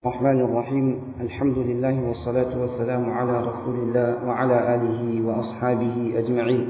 الرحمن الرحيم الحمد لله والصلاة والسلام على رسول الله وعلى آله وأصحابه أجمعين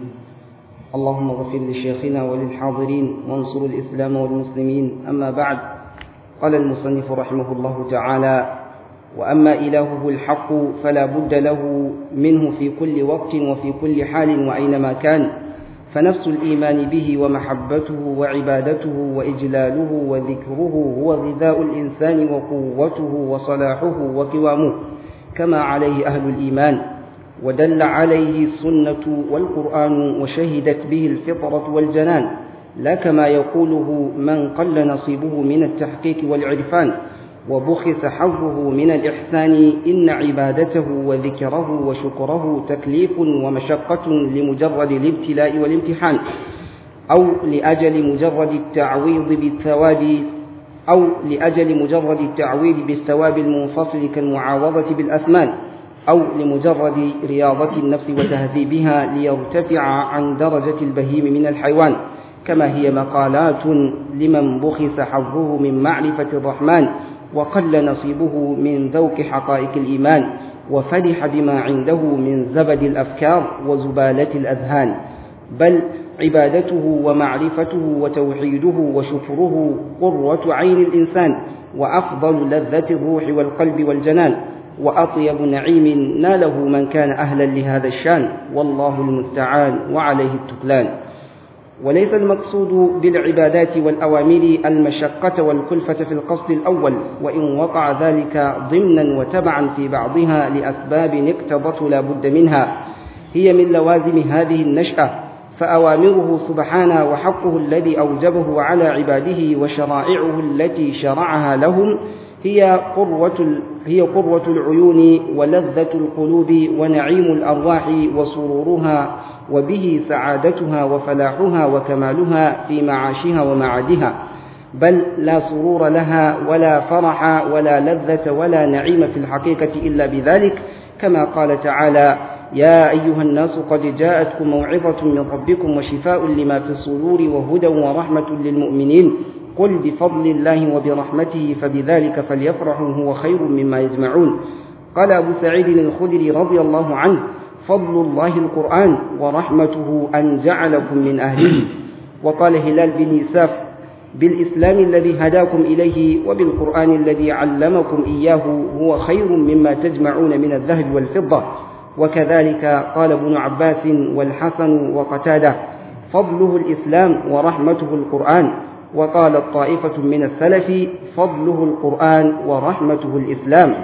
اللهم اغفر لشيخنا وللحاضرين وانصر الإسلام والمسلمين أما بعد قال المصنف رحمه الله تعالى وأما إلهه الحق فلا بد له منه في كل وقت وفي كل حال وأينما كان فنفس الإيمان به ومحبته وعبادته وإجلاله وذكره هو غذاء الإنسان وقوته وصلاحه وقوامه كما عليه أهل الإيمان ودل عليه السنة والقرآن وشهدت به الفطرة والجنان لا كما يقوله من قل نصيبه من التحقيق والعرفان وبخس حظه من الإحسان إن عبادته وذكره وشكره تكليف ومشقة لمجرد الابتلاء والامتحان أو لأجل مجرد التعويض بالثواب أو لأجل مجرد التعويض بالثواب المنفصل كالمعاوضة بالأثمان أو لمجرد رياضة النفس وتهذيبها ليرتفع عن درجة البهيم من الحيوان كما هي مقالات لمن بخس حظه من معرفة الرحمن وقل نصيبه من ذوق حقائق الإيمان وفرح بما عنده من زبد الأفكار وزبالة الأذهان بل عبادته ومعرفته وتوحيده وشكره قرة عين الإنسان وأفضل لذة الروح والقلب والجنان وأطيب نعيم ناله من كان أهلا لهذا الشان والله المستعان وعليه التكلان وليس المقصود بالعبادات والأوامر المشقة والكلفة في القصد الأول وإن وقع ذلك ضمنا وتبعا في بعضها لأسباب اقتضته لا بد منها هي من لوازم هذه النشأة فأوامره سبحانه وحقه الذي أوجبه على عباده وشرائعه التي شرعها لهم هي قروة هي قروة العيون ولذة القلوب ونعيم الأرواح وسرورها وبه سعادتها وفلاحها وكمالها في معاشها ومعادها بل لا سرور لها ولا فرح ولا لذة ولا نعيم في الحقيقة إلا بذلك كما قال تعالى يا أيها الناس قد جاءتكم موعظة من ربكم وشفاء لما في الصدور وهدى ورحمة للمؤمنين قل بفضل الله وبرحمته فبذلك فليفرحوا هو خير مما يجمعون قال أبو سعيد الخدري رضي الله عنه فضل الله القرآن ورحمته أن جعلكم من أهله وقال هلال بن إساف بالإسلام الذي هداكم إليه وبالقرآن الذي علمكم إياه هو خير مما تجمعون من الذهب والفضة وكذلك قال ابن عباس والحسن وقتاده فضله الإسلام ورحمته القرآن وقالت طائفة من السلف فضله القرآن ورحمته الإسلام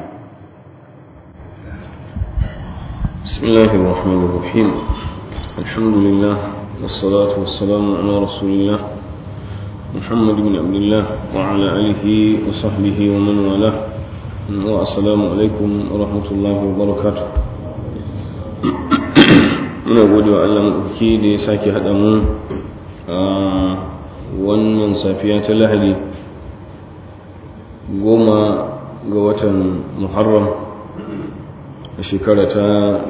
بسم الله الرحمن الرحيم الحمد لله والصلاة والسلام على رسول الله محمد بن عبد الله وعلى آله وصحبه ومن والاه والسلام عليكم ورحمة الله وبركاته muna gode wa Allah maɗauki da ya sake haɗa mu a wannan safiya ta lahadi goma ga watan muharram a shekara ta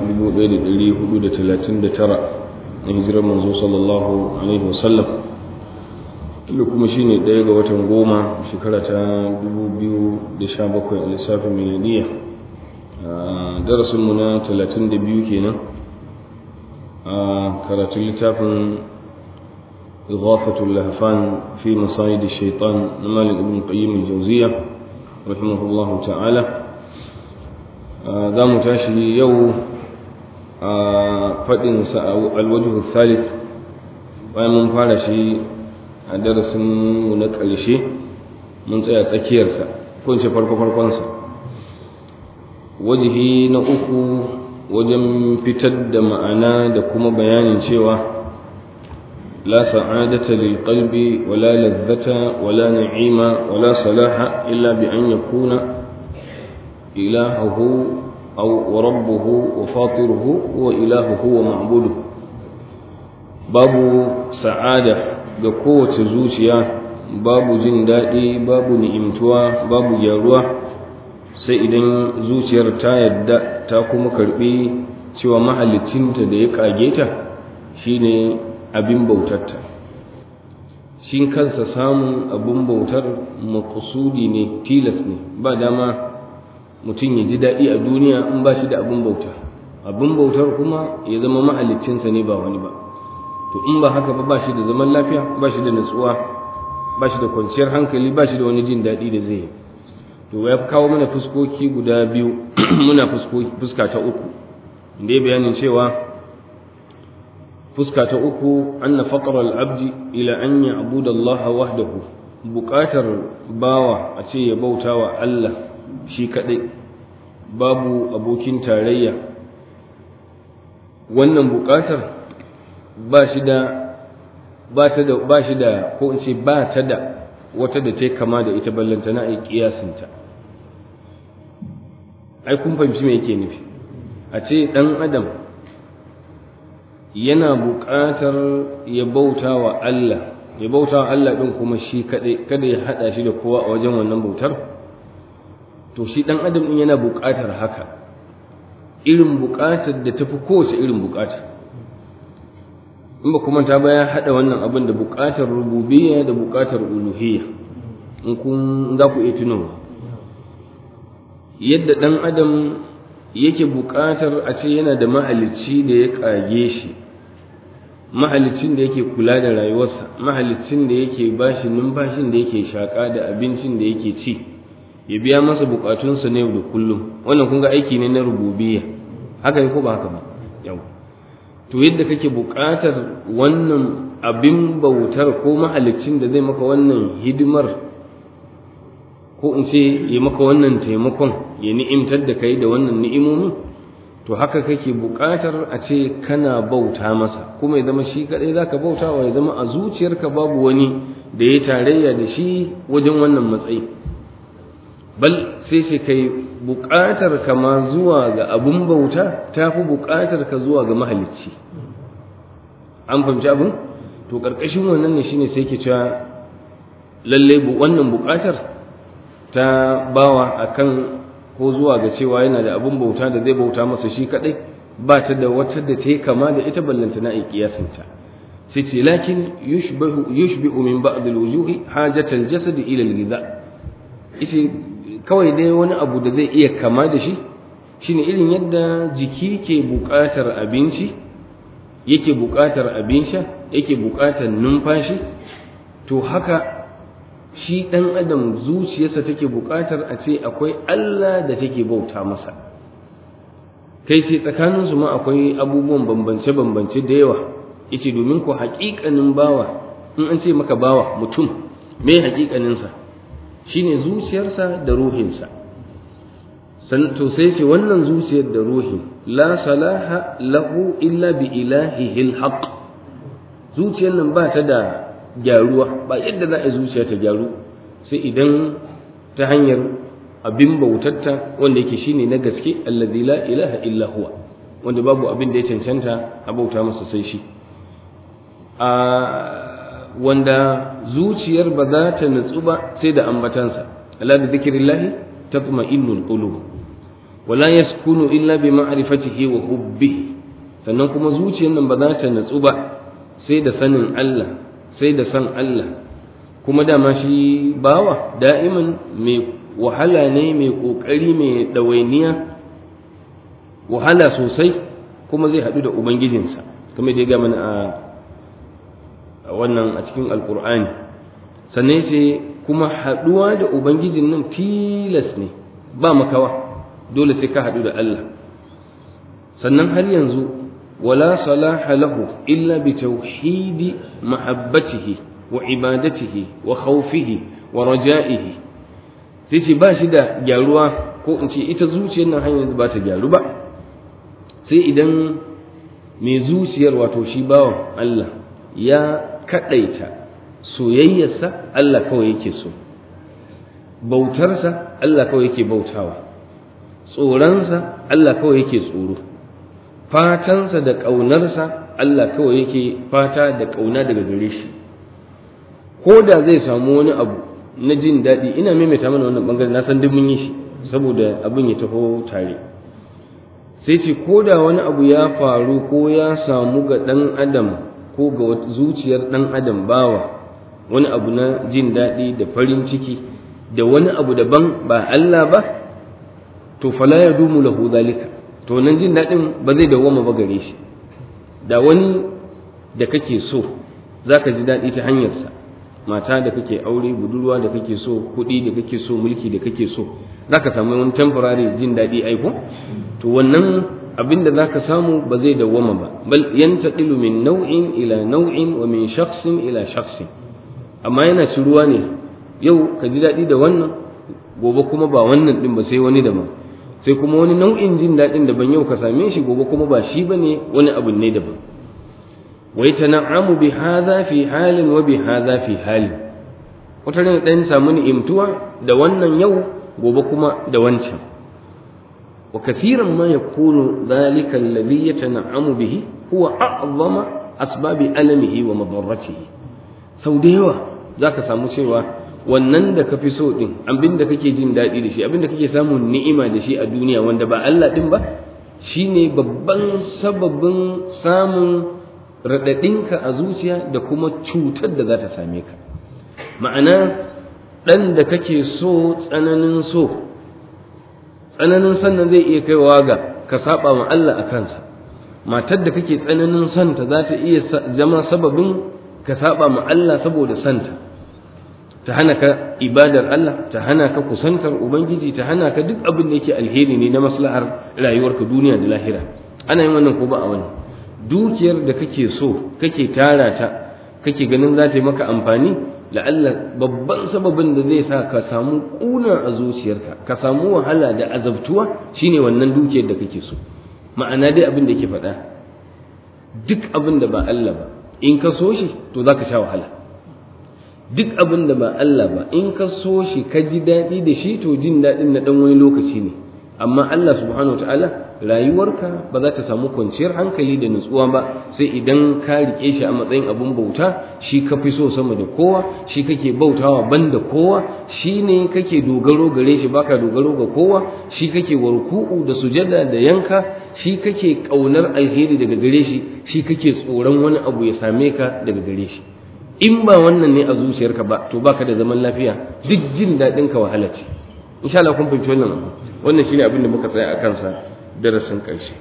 1439 na hijirar manzo sallallahu alaihi wasallam da kuma shi ne ɗaya ga watan goma shekara ta 2017 a lissafin miliyaniya darasinmu na 32 kenan a karatun littafin إغاثة اللهفان في مصايد الشيطان مالك ابن القيم الجوزية رحمه الله تعالى ذا متاشي يو فإن الوجه الثالث bayan mun fara shi a darasin mu na ƙarshe mun tsaya tsakiyarsa ko ce farko farkonsa wajihi na uku wajen fitar da ma'ana da kuma bayanin cewa لا سعادة للقلب ولا لذة ولا نعيم ولا صلاح إلا بأن يكون إلهه أو وربه وفاطره هو إلهه ومعبوده باب سعادة قوة زوجيا باب جندائي باب نئمتوا باب جاروا sai idan zuciyar ta yadda ta kuma karbi cewa mahalicinta da ya kage ta shine abin bautarta shi kansa samun abin bautar makusudi ne tilas ne ba dama mutum ya ji daɗi a duniya in ba shi da abin bauta abin bautar kuma ya zama mahaliccinsa ne ba wani ba to in ba haka ba ba shi da zaman lafiya ba shi da natsuwa ba shi da kwanciyar hankali ba shi da wani jin daɗi da zai yi to ya kawo mana fuskoki guda biyu muna fuska ta uku da ya bayanin cewa fuska ta uku anna faqra al-abdi ila an ya'budu Allah wahdahu buƙatar bawa a ce ya bauta wa Allah shi kaɗai babu abokin tarayya wannan buƙatar ba shi da ba ta da ba shi da ko in ce ba ta da wata da ta kama da ita ballantana a kiyasinta ai kun fahimci me yake nufi a ce ɗan adam yana buƙatar ya bauta wa Allah ya bauta wa Allah ɗin kuma shi kaɗai kada ya haɗa shi da kowa a wajen wannan bautar to shi ɗan adam ɗin yana buƙatar haka irin buƙatar da tafi kowace irin buƙata in ba kuma ta baya haɗa wannan abin da buƙatar rububiyya da buƙatar uluhiyya in kun za ku iya tunowa yadda ɗan adam yake buƙatar a ce yana da mahalicci da ya ƙage shi mahalicin da yake kula da rayuwarsa mahalicin da yake bashi numfashin da yake shaƙa da abincin da yake ci ya biya masa buƙatunsa na yau da kullum wannan kun ga aiki ne na rububiyya haka ne ko ba haka ba yau to yadda kake buƙatar wannan abin bautar ko mahalicin da zai maka wannan hidimar ko in ce ya maka wannan taimakon ya ni'imtar da kai da wannan ni'imomi to haka kake buƙatar a ce kana bauta masa kuma ya zama shi kaɗai za ka bauta wa ya zama a zuciyarka babu wani da ya tarayya da shi wajen wannan matsayi bal sai ce kai buƙatar ka ma zuwa ga abun bauta ta fi buƙatar ka zuwa ga mahalicci an fahimci abin to ƙarƙashin wannan ne shine sai ke cewa lallai wannan buƙatar ta bawa akan ko zuwa ga cewa yana da abun bauta da zai bauta masa shi kadai ba ta da wata da ta yi kama da ita ballanta na ikiyasinta sai ce lakin yushbihu yushbihu min ba'd al-wujuhi hajat al-jasad ila al-ghidha ita kawai dai wani abu da zai iya kama da shi shine irin yadda jiki ke buƙatar abinci yake buƙatar abin sha yake buƙatar numfashi to haka shi ɗan adam zuciyarsa take buƙatar a ce akwai Allah da take bauta masa kai ce tsakaninsu ma akwai abubuwan bambance-bambance da yawa yace domin ku haƙiƙanin bawa in an ce maka bawa mutum me haƙiƙaninsa shine zuciyarsa da ruhinsa to sai ce wannan zuciyar da ruhin la salaha lahu illa bi ilahihi alhaq zuciyar nan ba ta da gyaruwa ba yadda za a yi zuciya ta gyaru sai idan ta hanyar abin bautatta wanda yake shine na gaske alladhi la ilaha illa huwa wanda babu abin da ya cancanta a bauta masa sai shi a wanda zuciyar ba za ta nutsu ba sai da ambatansa ala bi dhikrillahi tatma'innul qulub wala yaskunu illa bi ma'rifatihi wa hubbihi sannan kuma zuciyar nan ba za ta nutsu ba sai da sanin Allah sai da san Allah kuma dama shi bawa da'iman mai wahala ne mai ƙoƙari mai ɗawainiya wahala sosai kuma zai haɗu da ubangijinsa kamar da ya gama a wannan a cikin alƙur'ani sannan sai kuma haɗuwa da ubangijin nan tilas ne ba makawa dole sai ka haɗu da Allah sannan har yanzu ولا صلاح له إلا بتوحيد محبته وعبادته وخوفه ورجائه sai ba shi da gyaruwa ko in ce ita zuciyar nan hanyar ba ta gyaru ba sai idan mai zuciyar wato shi bawan Allah ya kaɗaita soyayyarsa Allah kawai yake so bautarsa Allah kawai yake bautawa tsoronsa Allah kawai yake tsoro fatansa da ƙaunarsa Allah kawai yake fata da ƙauna daga gare shi ko da zai samu wani abu na jin daɗi ina maimaita mana wannan ɓangare na san duk mun yi shi saboda abin ya taho tare sai ce ko da wani abu ya faru ko ya samu ga ɗan adam ko ga zuciyar ɗan adam bawa wani abu na jin daɗi da farin ciki da wani abu daban ba Allah ba to fala ya dumu lahu zalika to nan jin daɗin ba zai dawwama ba gare shi da wani da kake so zaka ji daɗi ta hanyarsa mata da kake aure budurwa da kake so kuɗi da kake so mulki da kake so zaka samu wani temporary jin daɗi aiko to wannan abin da zaka samu ba zai dawwama ba bal yantaqilu min nau'in ila nau'in wa min shakhsin ila shakhsin amma yana ciruwa ne yau ka ji daɗi da wannan gobe kuma ba wannan din ba sai wani daban sai kuma wani nau'in jin daɗin daban yau ka same shi gobe kuma ba shi bane wani abu ne daban wa yatana'amu bi hadha fi halin wa bi hadha fi halin wata ran dan samu ni'imtuwa da wannan yau gobe kuma da wancan wa kathiran ma yakunu dhalika alladhi yatana'amu bihi huwa a'zama asbabi alamihi wa madarratihi sau da yawa zaka samu cewa wannan da ka fi so din abin da kake jin daɗi da shi abin da kake samun ni'ima da shi a duniya wanda ba Allah din ba shine babban sababin samun raɗaɗinka a zuciya da kuma cutar da za ta same ka ma'ana ɗan da kake so tsananin so tsananin sannan zai iya kaiwa ga ka saba ma Allah a kansa matar da kake tsananin santa za ta iya zama sababin ka saba ma Allah saboda santa ta hana ka ibadar Allah ta hana ka kusantar ubangiji ta hana ka duk abin da yake alheri ne na maslahar rayuwarka duniya da lahira ana yin wannan ko ba a wani dukiyar da kake so kake tara ta kake ganin za ta yi maka amfani la'alla babban sababin da zai sa ka samu kuna a zuciyarka ka samu wahala da azabtuwa shine wannan dukiyar da kake so ma'ana dai abin da yake faɗa duk abin da ba Allah ba in ka so shi to za ka sha wahala duk abin da ba Allah ba in ka so shi ka ji daɗi da shi to jin daɗin na ɗan wani lokaci ne amma Allah subhanahu ta'ala rayuwarka ba za ta samu kwanciyar hankali da nutsuwa ba sai idan ka riƙe shi a matsayin abin bauta shi ka fi so sama da kowa shi kake bautawa ban da kowa shi ne kake dogaro gare shi baka dogaro ga kowa shi kake warku'u da sujada da yanka shi kake ƙaunar alheri daga gare shi shi kake tsoron wani abu ya same ka daga gare shi in ba wannan ne a zuciyarka ba to baka da zaman lafiya duk jin daɗin ka wahala ce insha Allah kun fahimci wannan abu wannan shine abin da muka tsaya a kansa darasin ƙarshe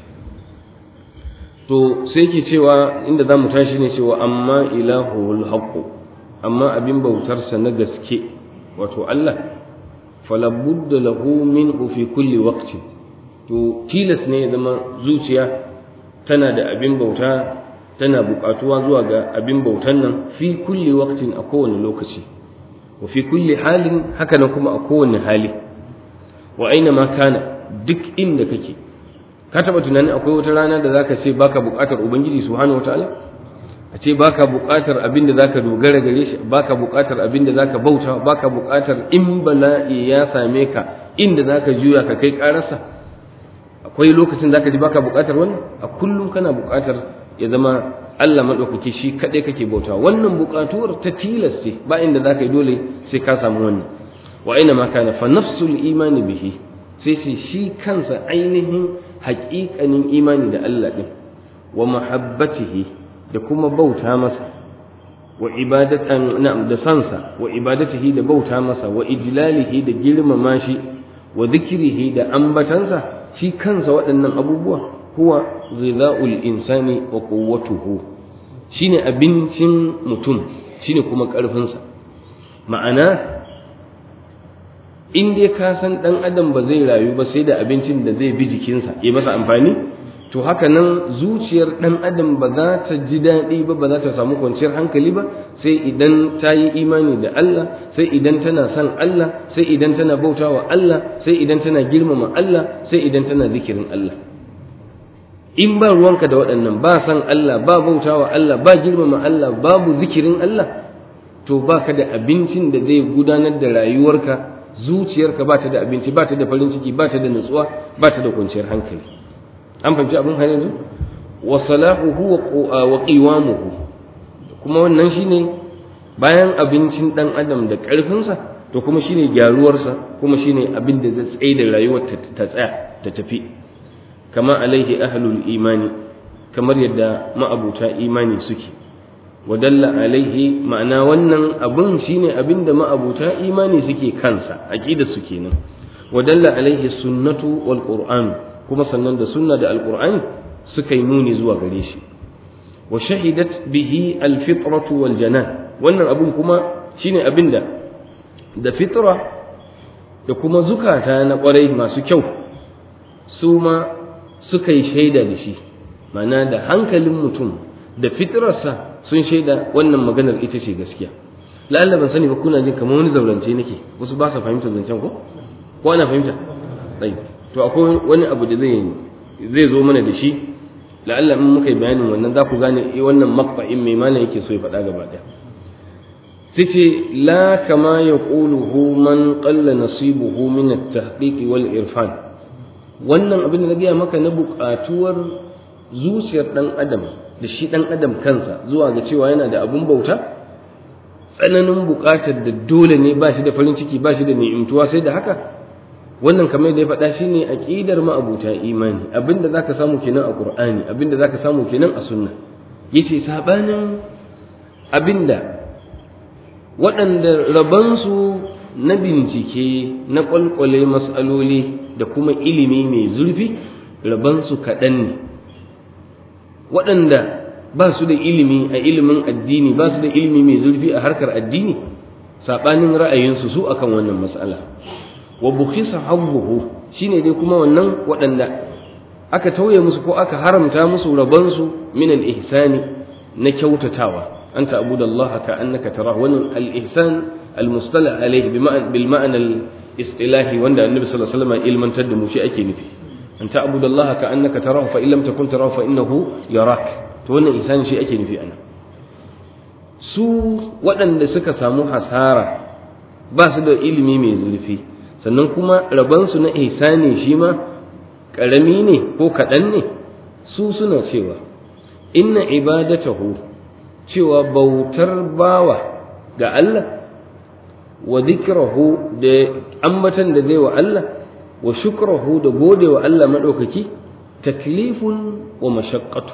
to sai ke cewa inda zamu tashi ne cewa amma ilahul haqq amma abin bautarsa na gaske wato Allah fala budda lahu minhu fi kulli waqtin to tilas ne ya zama zuciya tana da abin bauta tana buƙatuwa zuwa ga abin bautan nan fi kulli waqtin a kowane lokaci wa fi kulli halin haka nan kuma a kowane hali wa aina ma kana duk inda kake ka taba tunanin akwai wata rana da zaka ce baka buƙatar ubangiji subhanahu wataala a ce baka buƙatar abin da zaka dogara gare shi baka buƙatar abin da zaka bauta baka buƙatar in bala'i ya same ka inda zaka juya ka kai ƙararsa akwai lokacin zaka ji baka buƙatar wannan a kullum kana buƙatar ya zama Allah maɗaukaki shi kaɗai kake bauta wannan buƙatuwar ta tilas ce ba inda za ka yi dole sai ka samu wannan wa aina ma kana fa nafsul imani bihi sai sai shi kansa ainihin haƙiƙanin imani da Allah ɗin wa mahabbatihi da kuma bauta masa wa ibadatan na'am da sansa wa ibadatihi da bauta masa wa ijlalihi da girmama shi wa dhikrihi da ambatansa shi kansa waɗannan abubuwa huwa ghidha'ul insani wa quwwatuhu shine abincin mutum shine kuma ƙarfinsa ma'ana in dai ka san dan adam ba zai rayu ba sai da abincin da zai bi jikinsa ya masa amfani to haka nan zuciyar dan adam ba za ta ji daɗi ba ba za ta samu kwanciyar hankali ba sai idan ta yi imani da Allah sai idan tana son Allah sai idan tana bautawa Allah sai idan tana girmama Allah sai idan tana zikirin Allah in ba ruwanka da waɗannan ba san Allah ba bautawa Allah ba girmama Allah babu zikirin Allah to baka da abincin da zai gudanar da rayuwarka zuciyarka ba ta da abinci ba ta da farin ciki ba ta da nutsuwa ba ta da kwanciyar hankali an fahimci abin har yanzu wa salahuhu wa qiwamuhu kuma wannan shine bayan abincin dan adam da ƙarfinsa to kuma shine gyaruwarsa kuma shine abin da zai tsaye da rayuwar ta tsaya ta tafi kama alaihi ahlul imani kamar yadda ma'abuta imani suke wadalla alaihi ma'ana wannan abun shine abin da ma'abuta imani suke kansa aqida su kenan wa dalla alaihi sunnatu wal qur'an kuma sannan da sunna da alqur'ani suka yi nuni zuwa gare shi wa shahidat bihi alfitratu wal janan wannan abun kuma shine abinda da fitra da kuma zukata na kwarai masu kyau su ma suka yi shaida da shi ma'ana da hankalin mutum da fitrarsa sun shaida wannan maganar ita ce gaskiya la'alla ban sani ba kuna jin kamar wani zaurance nake wasu ba sa fahimtar zancen ko ko ana fahimta tsayi to akwai wani abu da zai zai zo mana da shi la'alla in muka yi bayanin wannan za ku gane wannan maqta'in mai malam yake so ya faɗa gaba ɗaya sai ce la kama yaquluhu man qalla nasibuhu min at-tahqiq wal irfan wannan abin da na gaya maka na buƙatuwar zuciyar ɗan adam da shi ɗan adam kansa zuwa ga cewa yana da abun bauta tsananin buƙatar da dole ne ba shi da farin ciki ba shi da ni'imtuwa sai da haka wannan kamar da ya faɗa shi ne aƙidar ma'abuta imani abinda za ka samu kenan a ƙur'ani abinda za ka samu kenan a sunna ya ce saɓanin abinda waɗanda rabansu na bincike na ƙwalƙwale matsaloli da kuma ilimi mai zurfi rabansu kaɗan ne waɗanda ba su da ilimi a ilimin addini ba su da ilimi mai zurfi a harkar addini saɓanin ra'ayinsu su akan wannan matsala wa bukhisa habbuhu shine dai kuma wannan waɗanda aka tauye musu ko aka haramta musu rabansu min al-ihsani na kyautatawa anta abudallaha ka annaka tara wannan al-ihsan al-mustalah alayhi bil ma'na al-istilahi wanda annabi sallallahu alaihi wasallam ilmantar da mu shi ake nufi anta abudallaha ka annaka tarahu fa in lam takun tarahu fa innahu yarak to wannan ihsani shi ake nufi ana su waɗanda suka samu hasara ba su da ilimi mai zurfi sannan kuma rabansu na ihsani shi ma ƙarami ne ko kaɗan ne su suna cewa inna ibadatahu cewa bautar bawa ga Allah wa zikrahu da ambatan da zai wa Allah wa shukrahu da gode wa Allah maɗaukaki taklifun wa mashaqqatu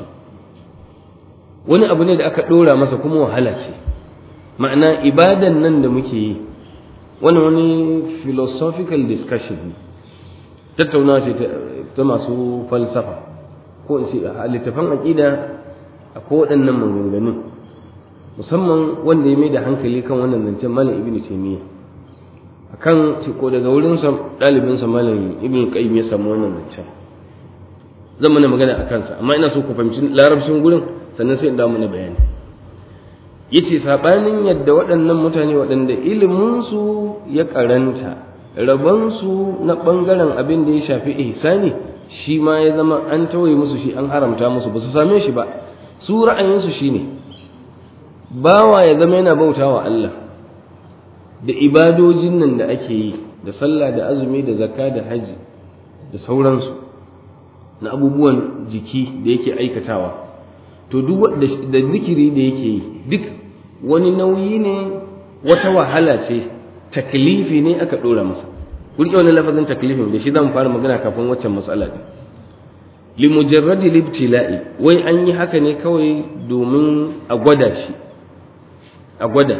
wani abu ne da aka ɗora masa kuma wahala ce ma'ana ibadan nan da muke yi wani wani philosophical discussion ne tattaunawa ce ta masu falsafa ko in ce a littafan aƙida a ko waɗannan maganganun musamman wanda ya mai da hankali kan wannan zancen malam ibnu taymiya akan ce ko daga wurin sa ɗalibin sa malam ibnu qayyim ya samu wannan zancen zan mana magana a kansa amma ina so ku fahimci larabcin gurin sannan sai in dawo mana bayani yace sabanin yadda waɗannan mutane waɗanda iliminsu ya karanta rabonsu na ɓangaren abin da ya shafi ihsani shi ma ya zama an tawaye musu shi an haramta musu ba su same shi ba su ra'ayinsu shine bawa ya zama yana bauta wa Allah da ibadojin nan da ake yi da sallah da azumi da zakka da haji da sauransu na abubuwan jiki da yake aikatawa to duk da zikiri da yake yi duk wani nauyi ne wata wahala ce taklifi ne aka dora masa kurke wani lafazin taklifin da shi zan fara magana kafin waccan matsala din li mujarradi libtila'i wai an yi haka ne kawai domin a gwada shi a gwada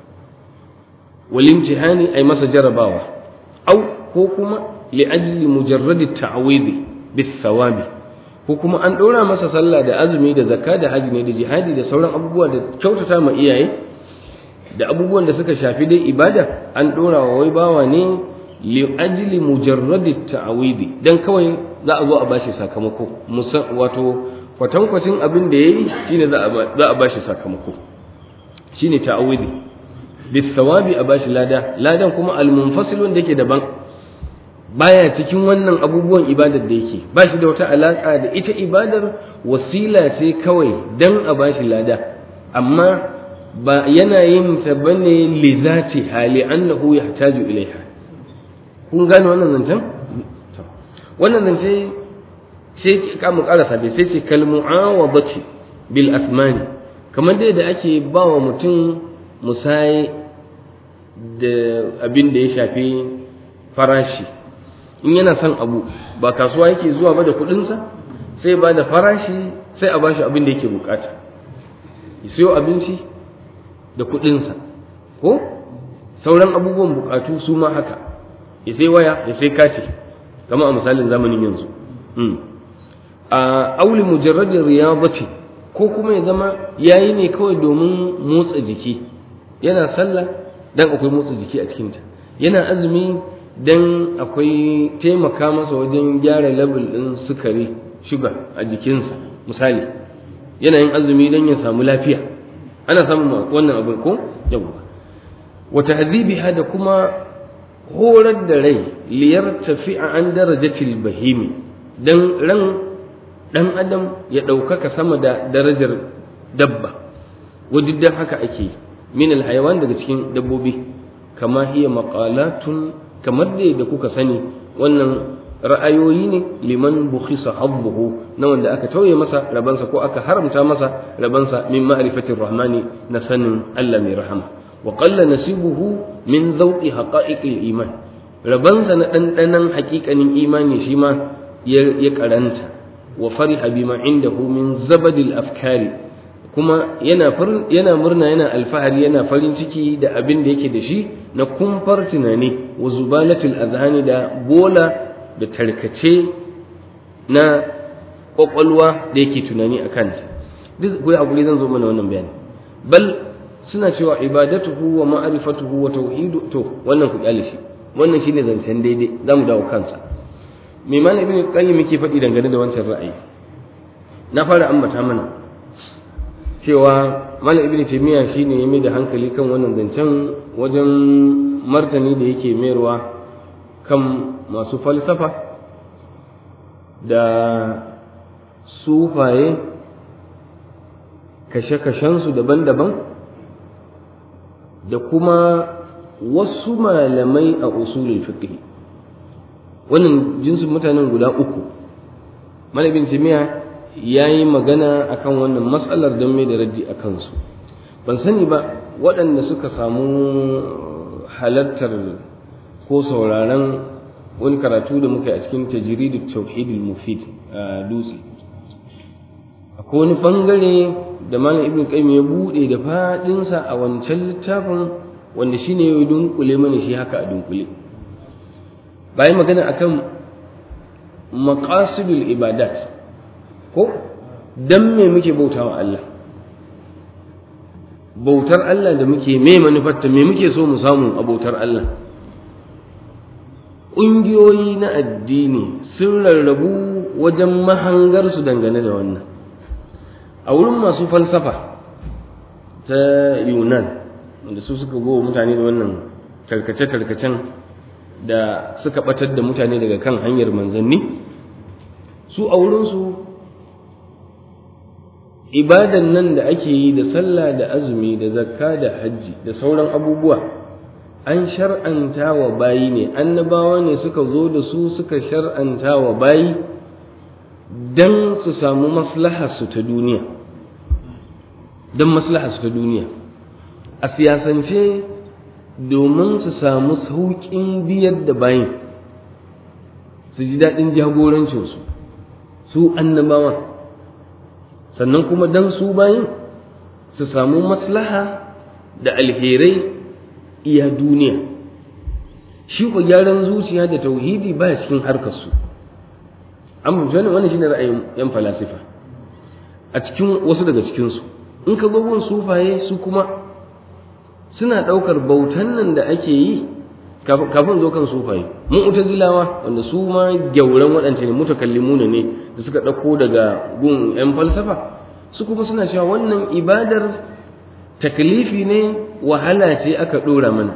wal imtihani ay masa jarabawa au ko kuma li ajli mujarradi ta'widi bis thawabi ko kuma an ɗora masa sallah da azumi da zakka da haji ne da jihadi da sauran abubuwa da kyautata ma iyaye da abubuwan da suka shafi dai ibada an ɗora wa wai bawa ne li ajli mujarradi ta'awidi dan kawai za a zo a bashi sakamako wato kwatankwacin abin da yayi shine za a bashi sakamako shine ta'awidi bis thawabi a bashi lada ladan kuma al munfasil wanda yake daban baya cikin wannan abubuwan ibadar da yake ba shi da wata alaka da ita ibadar wasila ce kawai dan a bashi lada amma ba yana yin ta bane li zati hali annahu yahtaju ilaiha kun gane wannan zancen wannan zance sai ka mu karasa bai sai ce kal mu'awadati bil asmani kamar dai da ake ba wa mutum musaye da abin da ya shafi farashi in yana son abu ba kasuwa yake zuwa ba da kuɗinsa sai ba da farashi sai a bashi abin da yake bukata ya siyo abinci da kuɗinsa ko sauran abubuwan bukatu su ma haka ya sai waya ya sai kati kamar a misalin zamanin yanzu a auli mujarradin riyadati ko kuma ya zama yayi ne kawai domin motsa jiki yana sallah dan akwai motsa jiki a cikinta yana azumi dan akwai taimaka masa wajen gyara level din sukari shuga a jikinsa misali yana yin azumi dan ya samu lafiya ana samun wannan abin ko yawa wa tahdhibiha da kuma horar da rai liyar tafi'a an darajatil bahimi dan ran dan adam ya ɗaukaka sama da darajar dabba wadda haka ake min alhayawan daga cikin dabbobi kama hiya maqalatun kamar da da kuka sani wannan ra'ayoyi ne liman bukhisa habbuhu na wanda aka tauye masa rabansa ko aka haramta masa rabansa min ma'rifatir rahmani na sanin Allah mai rahama wa qalla nasibuhu min zawqi haqa'iqil iman rabansa na dandanan haƙiƙanin imani shi ma ya karanta wa fariha bima indahu min zabadil afkari kuma yana yana murna yana alfahari yana farin ciki da abin da yake da shi na kumfar tunani wa zubalatul azhani da bola da tarkace na kwakwalwa da yake tunani a kanta duk kuwa a guri zan zo mana wannan bayani bal suna cewa ibadatuhu wa ma'rifatuhu wa tauhidu to wannan ku kyale shi wannan shine zancen daidai zamu dawo kansa me malam ibn qayyim yake faɗi dangane da wancan ra'ayi na fara ambata mana cewa malam ibn taymiya shine ya mai da hankali kan wannan zancen wajen martani da yake mayarwa kan masu falsafa da sufaye kashe-kashensu daban-daban da kuma wasu malamai a usulul fiqh wannan jinsin mutanen guda uku malamin jami'a ya yi magana akan wannan matsalar don mai da raddi a kansu ban sani ba waɗanda suka samu halartar ko sauraron wani karatu da muka yi a cikin tajiridu tauhidul mufid a dutse akwai wani bangare da malam ibn qayyim ya bude da fadinsa a wancan littafin wanda shine ya dunkule mana shi haka a dunkule bayan magana akan maqasidul ibadat ko dan me muke bautawa Allah bautar Allah da muke me manufarta me muke so mu samu a bautar Allah ƙungiyoyi na addini sun rarrabu wajen mahangarsu dangane da wannan a wurin masu falsafa ta yunan wanda su suka go mutane da wannan tarkace-tarkacen da suka batar da mutane daga kan hanyar manzanni su a wurinsu ibadan nan da ake yi da sallah da azumi da zakka da hajji da sauran abubuwa an shar'anta wa bayi ne annabawa ne suka zo da su suka shar'anta wa bayi don su samu maslaharsu ta duniya don maslaharsu ta duniya a siyasance domin su samu sauƙin biyar da bayin su ji daɗin jagorancinsu su annabawa sannan kuma don su bayin su samu maslaha da alherai iya duniya shi ku gyaran zuciya da tauhidi ba cikin harkarsu an fahimci wannan wannan shine ra'ayin yan falasifa a cikin wasu daga cikinsu in ka gun sufaye su kuma suna ɗaukar bautan nan da ake yi kafin zo kan sufaye mun utazilawa wanda su ma gyauran waɗance ne mutakallimuna ne da suka ɗauko daga gun yan falsafa su kuma suna cewa wannan ibadar taklifi ne wahala ce aka ɗora mana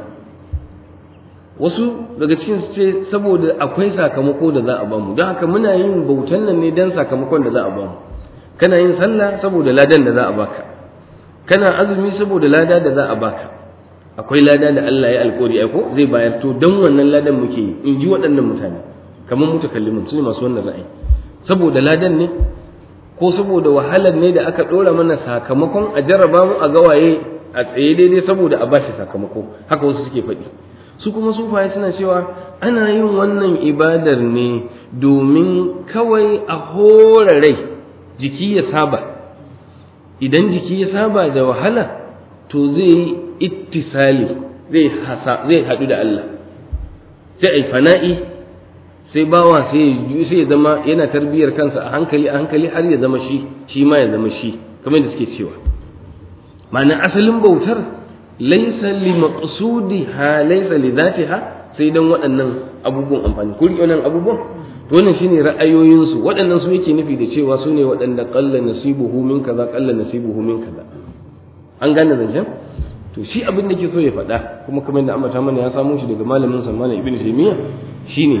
wasu daga cikin su ce saboda akwai sakamako da za a bamu don haka muna yin bautan nan ne don sakamakon da za a bamu kana yin sallah saboda ladan da za a baka kana azumi saboda lada da za a baka akwai lada da Allah ya alkori aiko zai bayar to don wannan ladan muke yi in ji waɗannan mutane kamar mutakallimin su ne masu wannan ra'ayi saboda ladan ne ko saboda wahalar ne da aka ɗora mana sakamakon a jarraba mu a gawaye a tsaye daidai saboda a bashi sakamako haka wasu suke faɗi su kuma sufaye suna cewa ana yin wannan ibadar ne domin kawai a hora rai jiki ya saba idan jiki ya saba da wahala to zai yi ittisali zai haɗu da Allah sai ai fana'i sai bawa sai ya sai ya zama yana tarbiyar kansa a hankali a hankali har ya zama shi shi ma ya zama shi kamar da suke cewa ma'ana asalin bautar laisa li maqsudiha laisa li dhatiha sai dan waɗannan abubuwan amfani ko riƙe wannan abubuwan to wannan shine ra'ayoyinsu waɗannan su yake nufi da cewa su ne waɗanda qalla nasibuhu min kaza qalla nasibuhu min kaza an gane zancen to shi abin da ke so ya faɗa kuma kamar da ambata mana ya samu shi daga malamin sa malam ibnu taymiya shine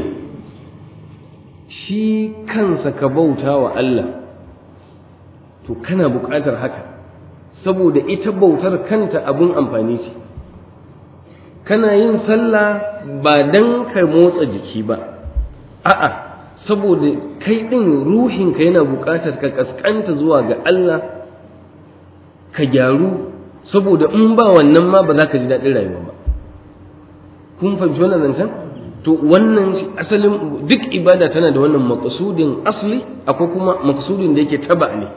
shi kansa ka bauta wa Allah to kana buƙatar haka saboda ita bautar kanta abin amfani ce kana yin sallah ba dan ka motsa jiki ba a'a saboda kai ɗin ruhinka yana buƙatar ka ƙasƙanta zuwa ga Allah ka gyaru saboda in ba wannan ma ba za ka ji daɗin rayuwa ba kun fahimci wannan zancen to wannan asalin duk ibada tana da wannan maƙasudin asli akwai kuma maƙasudin da yake taba ne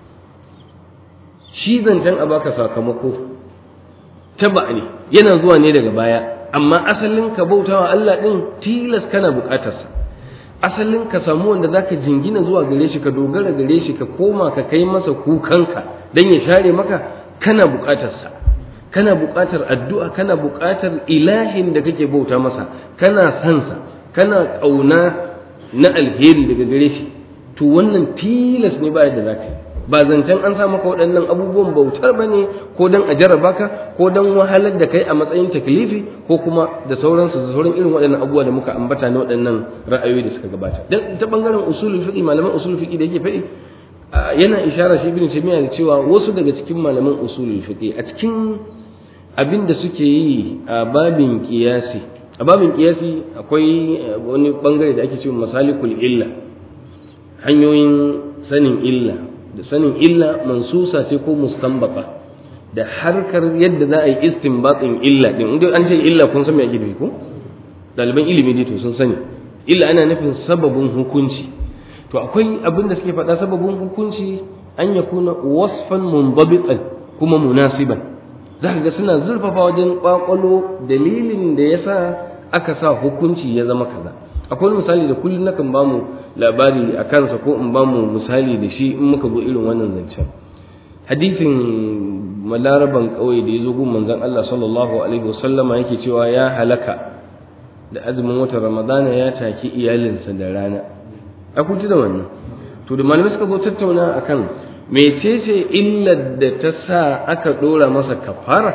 shi zancen a baka sakamako taba ne yana zuwa ne daga baya amma asalin ka bautawa Allah ɗin tilas kana buƙatarsa asalin ka samu wanda zaka jingina zuwa gare shi ka dogara gare shi ka koma ka kai masa kukanka dan ya share maka kana buƙatarsa kana buƙatar addu'a kana buƙatar ilahin da kake bauta masa kana sansa kana ƙauna na alheri daga gare shi to wannan tilas ne ba yadda zaka yi ba zancen an sa maka waɗannan abubuwan bautar ba ne ko don a jarraba ka ko don wahalar da kai a matsayin taklifi ko kuma da sauransu da sauran irin waɗannan abubuwa da muka ambata na waɗannan ra'ayoyi da suka gabata dan ta bangaren usulul fiqi malaman usulul fiqi da yake faɗi yana ishara shi ibn taymiya da cewa wasu daga cikin malaman usulul fiqi a cikin abin da suke yi a babin qiyasi a babin qiyasi akwai wani bangare da ake cewa masalikul illa hanyoyin sanin illa da sanin illa mansusa ce ko mustanbata da harkar yadda za a yi istinbatin illa din inda an ce illa kun san me ake nufi ko daliban ilimi ne to sun sani illa ana nufin sababin hukunci to akwai abin da suke faɗa sababin hukunci an ya kuna wasfan mundabitan kuma munasiban za ka ga suna zurfafa wajen kwakwalo dalilin da yasa aka sa hukunci ya zama kaza akwai misali da kullum nakan bamu labari a kansa ko in bamu misali da shi in muka zo irin wannan zancen hadisin malaraban ƙauye da ya zo gun manzon Allah sallallahu alaihi wasallama yake cewa ya halaka da azumin watan ramadana ya taki iyalinsa da rana a kun da wannan to da malamai suka zo tattauna akan mecece illar da ta sa aka dora masa kafara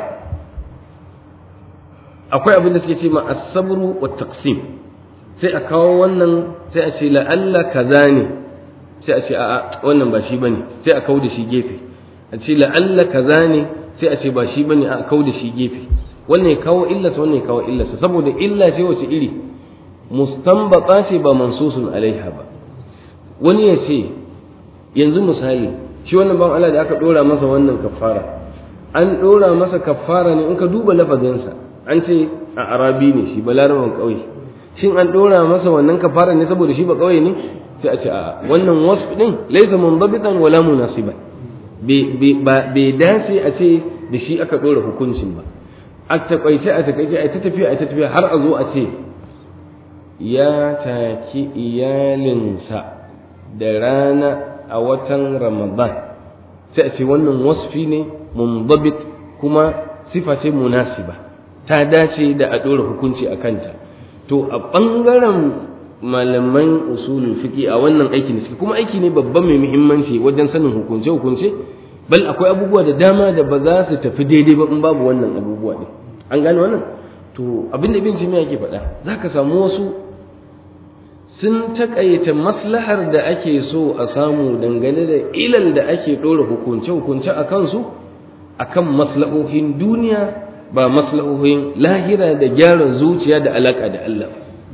akwai abin da suke ce ma as-sabru wa taqsim sai a kawo wannan sai a ce la'alla kaza ne sai a ce a'a wannan ba shi bane sai a kawo da shi gefe a ce la'alla kaza ne sai a ce ba shi bane a kawo da shi gefe wannan ya kawo illarsa wannan ya kawo illarsa saboda illa ce wace iri mustanbata ce ba mansusun alaiha ba wani ya ce yanzu misali shi wannan ban Allah da aka dora masa wannan kafara an dora masa kafara ne in ka duba lafazinsa an ce a arabi ne shi balaraban kauye shin an dora masa wannan kafara ne saboda shi ba kauye ne sai a ce a wannan wasf din laysa mundabitan wala munasiban bai dace a ce da shi aka dora hukuncin ba a takaice a takaice a ta tafiya a ta tafiya har a zo a ce ya taki iyalinsa da rana a watan ramadan sai a ce wannan wasfi ne mundabit kuma sifa ce munasiba ta dace da a ɗora hukunci a kanta to a ɓangaren malaman usulul fiqi a wannan aiki ne suke kuma aiki ne babban mai muhimmanci wajen sanin hukunce hukunce bal akwai abubuwa da dama da ba za su tafi daidai ba in babu wannan abubuwa ne an gane wannan to abin da ibn jami'a yake faɗa zaka samu wasu sun taƙaita maslahar da ake so a samu dangane da ilal da ake ɗora hukunce hukunce a kansu akan maslahohin duniya ba maslahohin lahira da gyara zuciya da alaka da Allah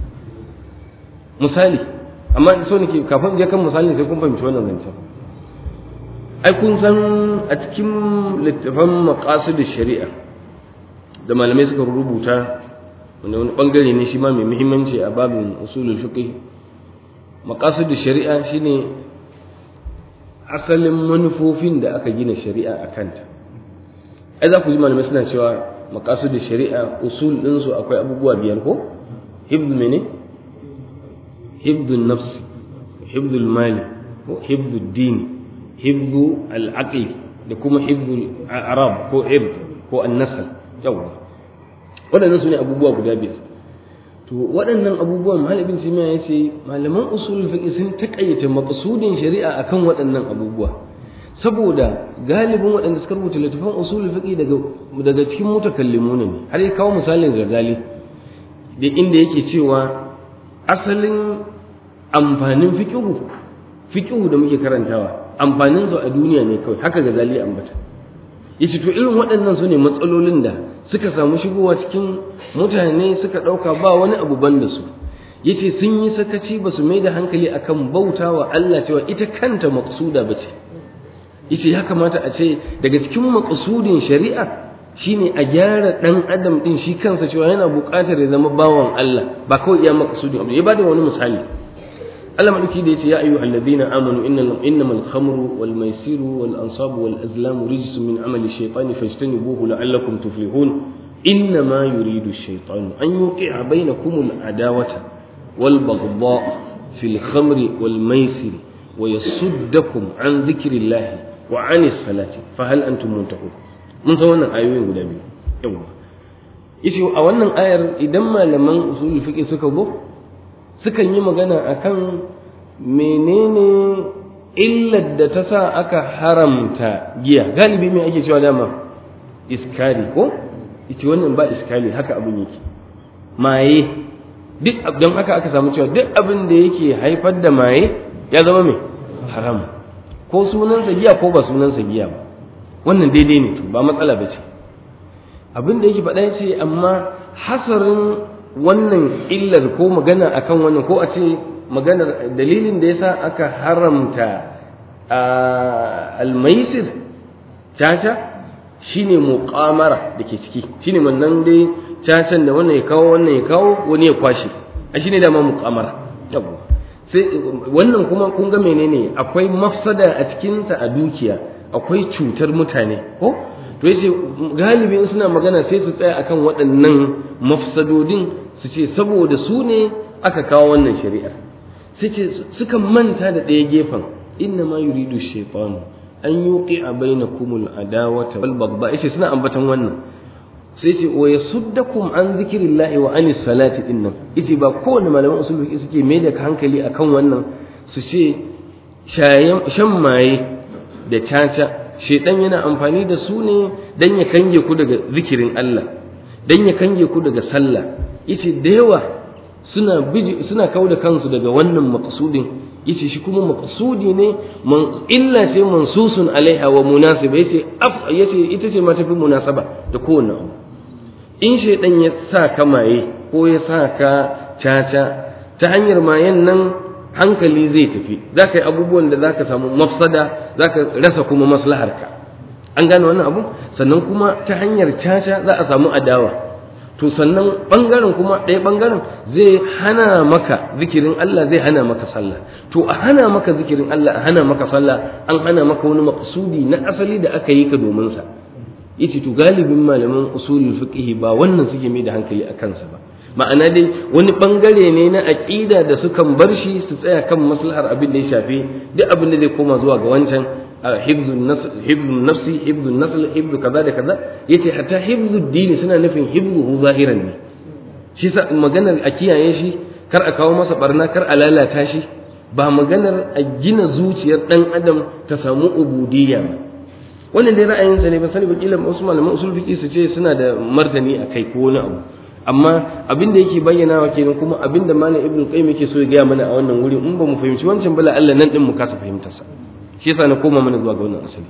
misali amma so nake kafin je kan misalin sai kun fahimci wannan zancen ai kun san a cikin littafan maqasid shari'a da malamai suka rubuta wanda wani bangare ne shi ma mai muhimmanci a babin usulul fiqh maqasid shari'a shine asalin manufofin da aka gina shari'a a kanta ai za ku ji malamai suna cewa maqasid shari'a usul ɗinsu akwai abubuwa biyar ko hibdu mene hibdu nafsi hibdu mali ko hibdu dini hibdu al'aqli da kuma hibdu arab ko ird ko annasal yawa waɗannan su ne abubuwa guda biyar to waɗannan abubuwan malamin jami'a ya ce malaman usul fiqh sun taƙayyata maqsudin shari'a akan waɗannan abubuwa saboda galibin waɗanda suka rubuta littafin usul fiqh daga daga cikin mutakallimuna ne har ya kawo misalin Ghazali da inda yake cewa asalin amfanin fiqhu fiqhu da muke karantawa amfanin su a duniya ne kawai haka Ghazali ambata yace to irin waɗannan su ne matsalolin da suka samu shigowa cikin mutane suka ɗauka ba wani abu ban da su yace sun yi sakaci ba su mai da hankali akan bautawa Allah cewa ita kanta maqsuda bace yace ya kamata a ce daga cikin maqsudin shari'a shine a gyara dan adam din shi kansa cewa yana buƙatar ya zama bawan Allah ba kawai iya maqsudin abu ya bada wani misali Allah madauki da yace ya ayyuhal ladina amanu innal innamal khamru wal maisiru wal ansabu wal azlamu rijsun min amali shaytani fajtanibuhu la'allakum tuflihun إنما يريد الشيطان أن يوقع بينكم العداوة والبغضاء في الخمر والميسر ويصدكم عن ذكر الله وعن الصلاة فهل أنتم منتهون من سوانا آيوين قد أبي يوم yace a wannan ayar idan malaman usul fiqh suka go sukan yi magana akan menene illar da ta sa aka haramta giya galibi me ake cewa dama iskari ko ita wannan ba iskali haka abin yake maye duk don haka aka samu cewa duk abin da yake haifar da maye ya zama mai haram ko sunansa giya ko ba sunansa giya ba wannan daidai ne to ba matsala ba ce abin da yake faɗa ce amma hasarin wannan illar ko magana akan wannan ko a ce maganar dalilin da yasa aka haramta almaisir caca shine muqamara da ke ciki shine wannan dai cacan da wannan ya kawo wannan ya kawo wani ya kwashe a shine dama muqamara yawa sai wannan kuma kun ga menene akwai mafsada a cikin ta a dukiya akwai cutar mutane ko to yace galibi suna magana sai su tsaya akan waɗannan mafsadodin su ce saboda su ne aka kawo wannan shari'ar sai ce suka manta da ɗaya gefen inna ma yuridu shaytanu an yuqi a bainakumul adawata wal bagba yace suna ambatan wannan sai ce wa yasuddakum an zikrillahi wa anis salati dinnan yace ba kowanne malaman usul fiqh suke mai da hankali akan wannan su ce shayan shan maye da caca shedan yana amfani da su ne dan ya kange ku daga zikirin Allah dan ya kange ku daga sallah yace da yawa suna biji suna kauda kansu daga wannan maqsudin yace shi kuma maqsudi ne man illa ce mansusun alaiha wa munasiba yace af yace ita ce ma tafi munasaba da kowanne abu in shaydan ya sa ka maye ko ya sa ka caca ta hanyar mayen nan hankali zai tafi za ka yi abubuwan da za ka samu mafsada za ka rasa kuma maslaharka an gane wannan abu sannan kuma ta hanyar caca za a samu adawa to sannan ɓangaren kuma ɗaya ɓangaren zai hana maka zikirin Allah zai hana maka sallah to a hana maka zikirin Allah a hana maka sallah an hana maka wani maqsudi na asali da aka yi ka domin sa yace to galibin malaman usulul fiqh ba wannan suke mai da hankali a kansa ba ma'ana dai wani bangare ne na aqida da sukan bar shi su tsaya kan maslahar abin da ya shafi duk abin da zai koma zuwa ga wancan hibzun nafsi hibzun nasl hibzu kaza da kaza yace hatta hibzud dini suna nufin hibzuhu zahiran ne shi sa maganar a kiyaye shi kar a kawo masa barna kar a lalata shi ba maganar a gina zuciyar dan adam ta samu ubudiyya ba wannan dai ra'ayinsa ne ba sani ba kila wasu malaman usul fiqi su ce suna da martani a kai ko wani abu amma abin da yake bayyana wa kenan kuma abin da malam ibnu qayyim yake so ya gaya mana a wannan wuri in ba mu fahimci wancan bala Allah nan din mu kasa fahimtar sa shi yasa na koma mana zuwa ga wannan asali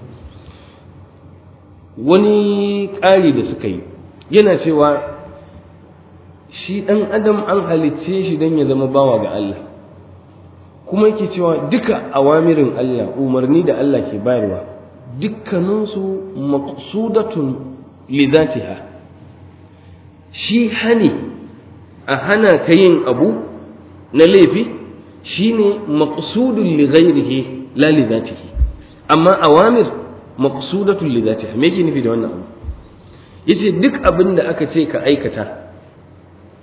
wani ƙari da suka yi yana cewa shi ɗan adam an halicce shi don ya zama bawa ga Allah kuma yake cewa duka awamirin Allah umarni da Allah ke bayarwa dukkaninsu maqsudatun li zatiha shi hani a hana ka yin abu na laifi shine maqsudun li ghairihi la li zatihi amma awamir maqsudatun li zatiha me yake nufi da wannan abu yace duk abin da aka ce ka aikata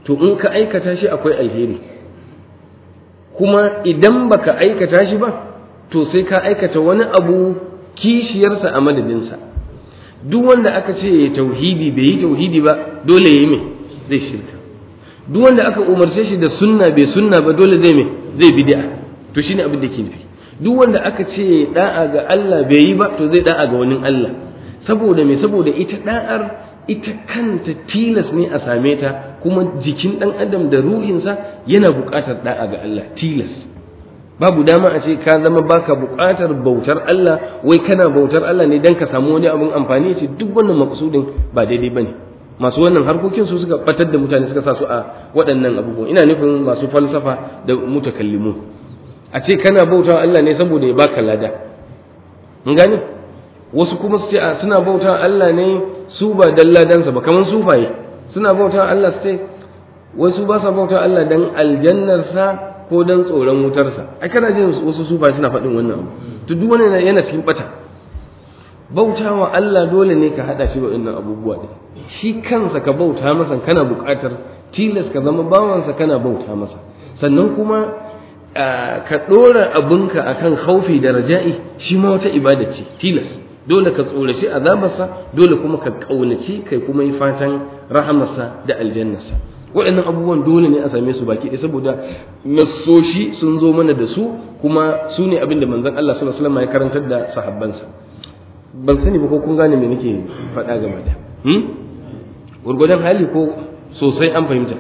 to in ka aikata shi akwai alheri kuma idan baka aikata shi ba to sai ka aikata wani abu kishiyarsa a madadinsa duk wanda aka ce ya tauhidi bai yi tauhidi ba dole ya yi mai zai shirka duk wanda aka umarce shi da sunna bai sunna ba dole zai mai zai bid'a to shine abin da ke nufi duk wanda aka ce da'a ga Allah bai yi ba to zai da'a ga wani Allah saboda me saboda ita da'ar ita kanta tilas ne a same ta kuma jikin dan adam da ruhinsa yana buƙatar da'a ga Allah tilas babu dama a ce ka zama baka buƙatar bautar Allah wai kana bautar Allah ne dan ka samu wani abin amfani ce duk wannan maksudin ba daidai bane masu wannan harkokin su suka batar da mutane suka sa su a waɗannan abubuwan ina nufin masu falsafa da mutakallimu a ce kana bauta Allah ne saboda ya baka lada mun gane wasu kuma su ce a suna bauta Allah ne su ba dan ladansa ba kamar sufaye suna bauta Allah su ce wasu ba sa bauta Allah dan aljannarsa ko dan tsoron wutarsa ai kana jin wasu sufaye suna faɗin wannan abu to duk wani yana cikin bata bautawa Allah dole ne ka hada shi waɗannan abubuwa ɗin shi kansa ka bauta masa kana buƙatar tilas ka zama bawansa kana bauta masa sannan kuma ka ɗora abinka akan khaufi da raja'i shi ma wata ibada ce tilas dole ka tsoraci azabarsa dole kuma ka ƙaunaci kai kuma yi fatan rahamarsa da aljannarsa waɗannan abubuwan dole ne a same su baki ɗaya saboda nassoshi sun zo mana da su kuma su ne abin da manzon Allah sallallahu alaihi wasallam ya karantar da sahabbansa ban sani ba ko kun gane me nake faɗa game da hmm? gurgudan hali ko sosai an fahimta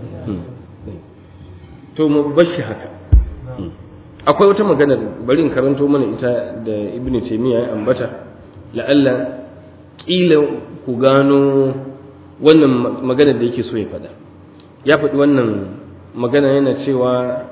to mu bashi haka akwai wata magana bari in karanto mana ita da ibnu taymiya ya ambata la'alla kila ku gano wannan magana da yake so ya faɗa ya faɗi wannan magana yana cewa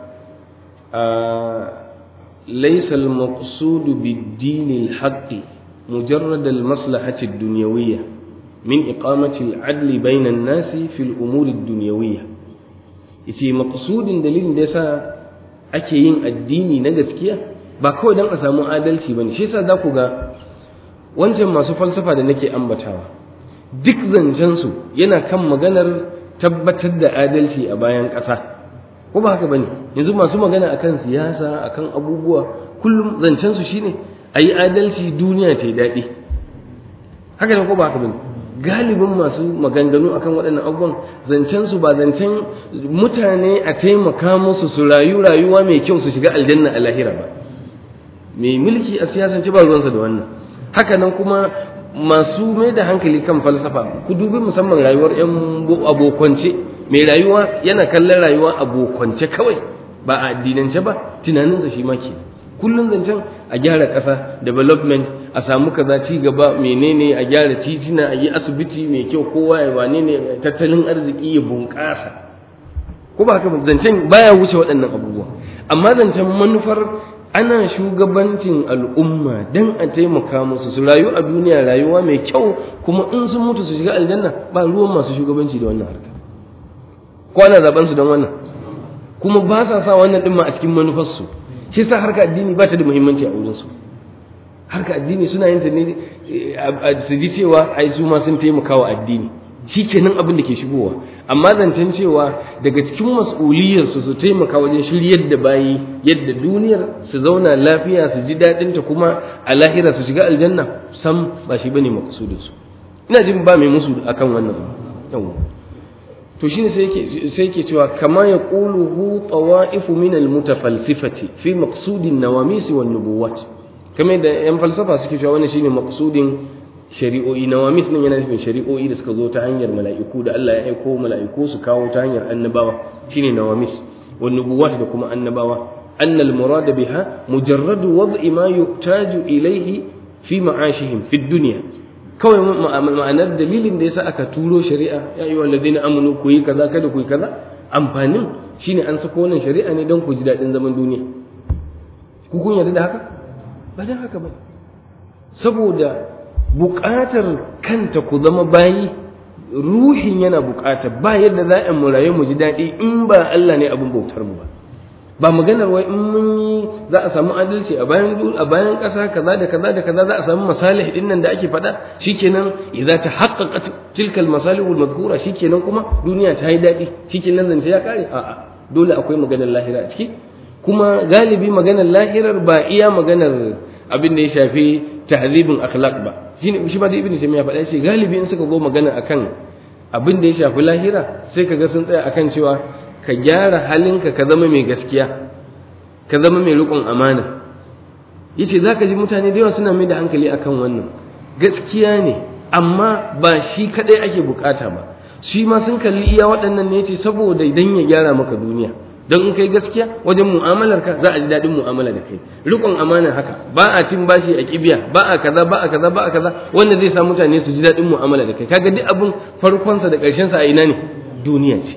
laysa al-maqsud bid-din al-haqqi مجرد المصلحة الدنيوية من إقامة العدل بين الناس في الأمور الدنيوية yace maqsudin dalilin da yasa ake yin addini na gaskiya ba kawai dan a samu adalci bane shi yasa za ku ga wancan masu falsafa da nake ambatawa duk zancen su yana kan maganar tabbatar da adalci a bayan ƙasa ko ba haka bane yanzu masu magana akan siyasa akan abubuwa kullum zancen su shine a yi adalci duniya ta yi daɗi haka ne ko ba haka bane galibin masu maganganu akan waɗannan abubuwan zancen su ba zancen mutane a taimaka musu su rayu rayuwa mai kyau su shiga aljanna a lahira ba mai mulki a siyasance ba ruwansa da wannan haka nan kuma masu mai da hankali kan falsafa ku dubi musamman rayuwar yan abokwance mai rayuwa yana kallon rayuwa abokwance kawai ba a addinance ba tunaninsa shi ma ke kullum zancen a gyara ƙasa development a samu kaza ci gaba menene a gyara titina a yi asibiti mai kyau kowa ya wane ne tattalin arziki ya bunƙasa ko ba haka zancen baya wuce waɗannan abubuwa amma zancen manufar ana shugabancin al'umma dan a taimaka musu su rayu a duniya rayuwa mai kyau kuma in sun mutu su shiga aljanna ba ruwan masu shugabanci da wannan harka ko ana zaben su don wannan kuma ba sa sa wannan din ma a cikin manufarsu shi sa harka addini ba ta da muhimmanci a wurin su harka addini suna yin ta ne su ji cewa ai su ma sun taimaka wa addini shi kenan abin da ke shigowa amma zancen cewa daga cikin mas'uliyarsu su taimaka wajen shiryar da bayi yadda duniyar su zauna lafiya su ji daɗin ta kuma a lahira su shiga aljanna sam ba shi bane makasudin su ina jin ba mai musu akan wannan yawa to shine sai yake sai yake cewa kama yaquluhu tawa'ifu min al-mutafalsifati fi maqsudin nawamis wan nubuwat kamar da yan falsafa suke cewa wannan shine maqsudin shari'o'i nawamis nan yana nufin shari'o'i da suka zo ta hanyar mala'iku da Allah ya aiko mala'iku su kawo ta hanyar annabawa shine nawamis wan nubuwat da kuma annabawa annal murad biha mujarradu wad'i ma yuhtaju ilayhi fi ma'ashihim fi dunya kawai ma'anar dalilin da yasa aka turo shari'a ya ayyuhal ladina amanu ku yi kaza kada ku yi kaza amfanin shine an sako wannan shari'a ne don ku ji daɗin zaman duniya ku kun yarda da haka ba dan haka ba saboda buƙatar kanta ku zama bayi ruhin yana buƙata ba yadda za a mu rayu mu ji daɗi in ba Allah ne abin bautar mu ba ba maganar wai in mun yi za a samu adalci a bayan a bayan ƙasa kaza da kaza da kaza za a samu masalih din nan da ake faɗa shikenan idza tahaqqaqat tilka al-masalih al-madhkura shikenan kuma duniya ta yi daɗi shikenan zance ya kare a'a dole akwai maganar lahira a ciki kuma galibi maganar lahirar ba iya maganar abin da ya shafi tahzibin akhlaq ba shine shi ba da ibnu taymiya faɗa shi galibi in suka go magana akan abin da ya shafi lahira sai kaga sun tsaya akan cewa ka gyara halinka ka zama mai gaskiya ka zama mai riƙon amana yace zaka ji mutane da yawa suna mai da hankali akan wannan gaskiya ne amma ba shi kadai ake bukata ba shi ma sun kalli iya waɗannan ne yace saboda idan ya gyara maka duniya don in kai gaskiya wajen mu'amalar ka za a ji daɗin mu'amala da kai riƙon amana haka ba a cin bashi a kibiya ba a kaza ba a kaza ba a kaza wanda zai sa mutane su ji daɗin mu'amala da kai kaga duk abin farkonsa da ƙarshensa a ina ne duniya ce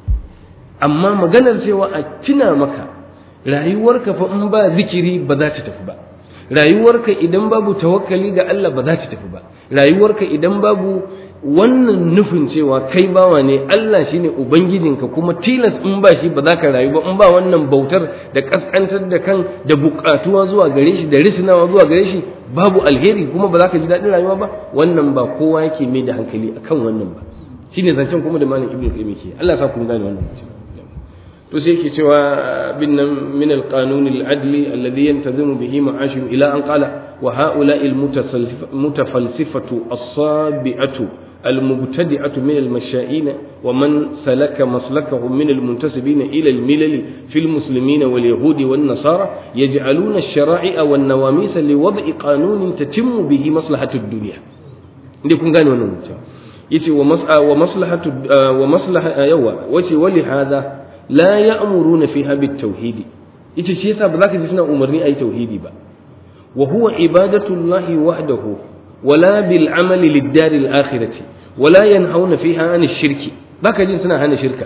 amma maganar cewa a tuna maka rayuwarka fa in ba zikiri ba za ta tafi ba rayuwarka idan babu tawakkali ga Allah ba za ta tafi ba rayuwarka idan babu wannan nufin cewa kai bawa ne Allah shine ubangijinka kuma tilas in ba shi ba za ka rayu ba in ba wannan bautar da kaskantar da kan da bukatuwa zuwa gare shi da risinawa zuwa gare shi babu alheri kuma ba za ka ji daɗin rayuwa ba wannan ba kowa yake mai da hankali akan wannan ba shine zancen kuma da malam ibnu qayyim ke Allah ya sa ku gane wannan mutum to sai yake cewa bin nan min al-qanun al-adli alladhi yantazimu bihi ma'ashim ila an qala wa ha'ula'i al-mutafalsifatu as-sabi'atu المبتدعة من المشائين ومن سلك مسلكهم من المنتسبين إلى الملل في المسلمين واليهود والنصارى يجعلون الشرائع والنواميس لوضع قانون تتم به مصلحة الدنيا لكم قالوا يتي ومصلحة ومصلحة يوا وتي ولهذا لا يأمرون فيها بالتوحيد ita shi yasa ba za ka ji suna umarni a yi tauhidi ba wa huwa ibadatullahi wahdahu wala bil amali lid daril akhirati wala yanhauna fiha an shirki baka jin suna hana shirka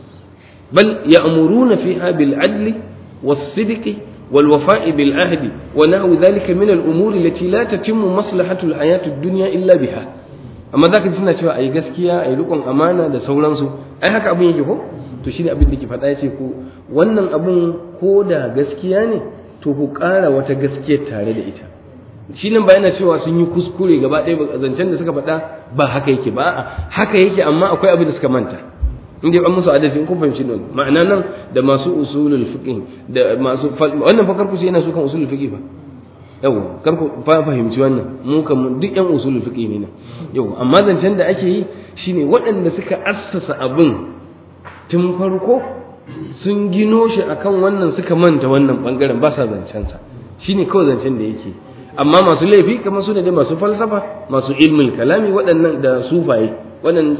bal ya'muruna fiha bil adli was sidqi wal wafa'i bil ahdi wa nahwu dhalika min al umuri allati la tatimmu maslahatu al hayati ad dunya illa biha amma zaka ji suna cewa ayi gaskiya ayi rikon amana da sauransu ai haka abin yake ko to shine abin da ke faɗa ya ce ku wannan abun ko da gaskiya ne to ku ƙara wata gaskiyar tare da ita shi nan ba yana cewa sun yi kuskure gaba ɗaya ba zancen da suka faɗa ba haka yake ba haka yake amma akwai abin da suka manta in dai an musu adalci in kun fahimci nan ma'ana nan da masu usulul fiqh da masu wannan fa karku sai yana su kan usulul fiqh fa yau karku fa fahimci wannan mu kan duk yan usulul fiqh ne nan yau amma zancen da ake yi shine waɗanda suka assasa abin tun farko sun gino shi akan wannan suka manta wannan bangaren ba sa zancensa shine kawai zancen da yake amma masu laifi kamar su ne dai masu falsafa masu ilmin kalami waɗannan da sufaye waɗannan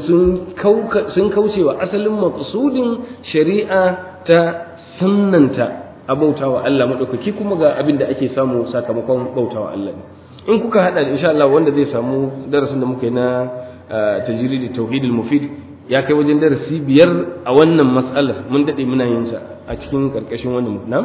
sun kauce wa asalin maqsudin shari'a ta sunnanta a bautawa Allah maɗaukaki kuma ga abin da ake samu sakamakon bautawa Allah in kuka haɗa da insha Allah wanda zai samu darasin da muka yi na tajridi tauhidul mufid ya kai wajen darasi biyar a wannan matsalar mun daɗe muna yin sa a cikin ƙarƙashin wannan na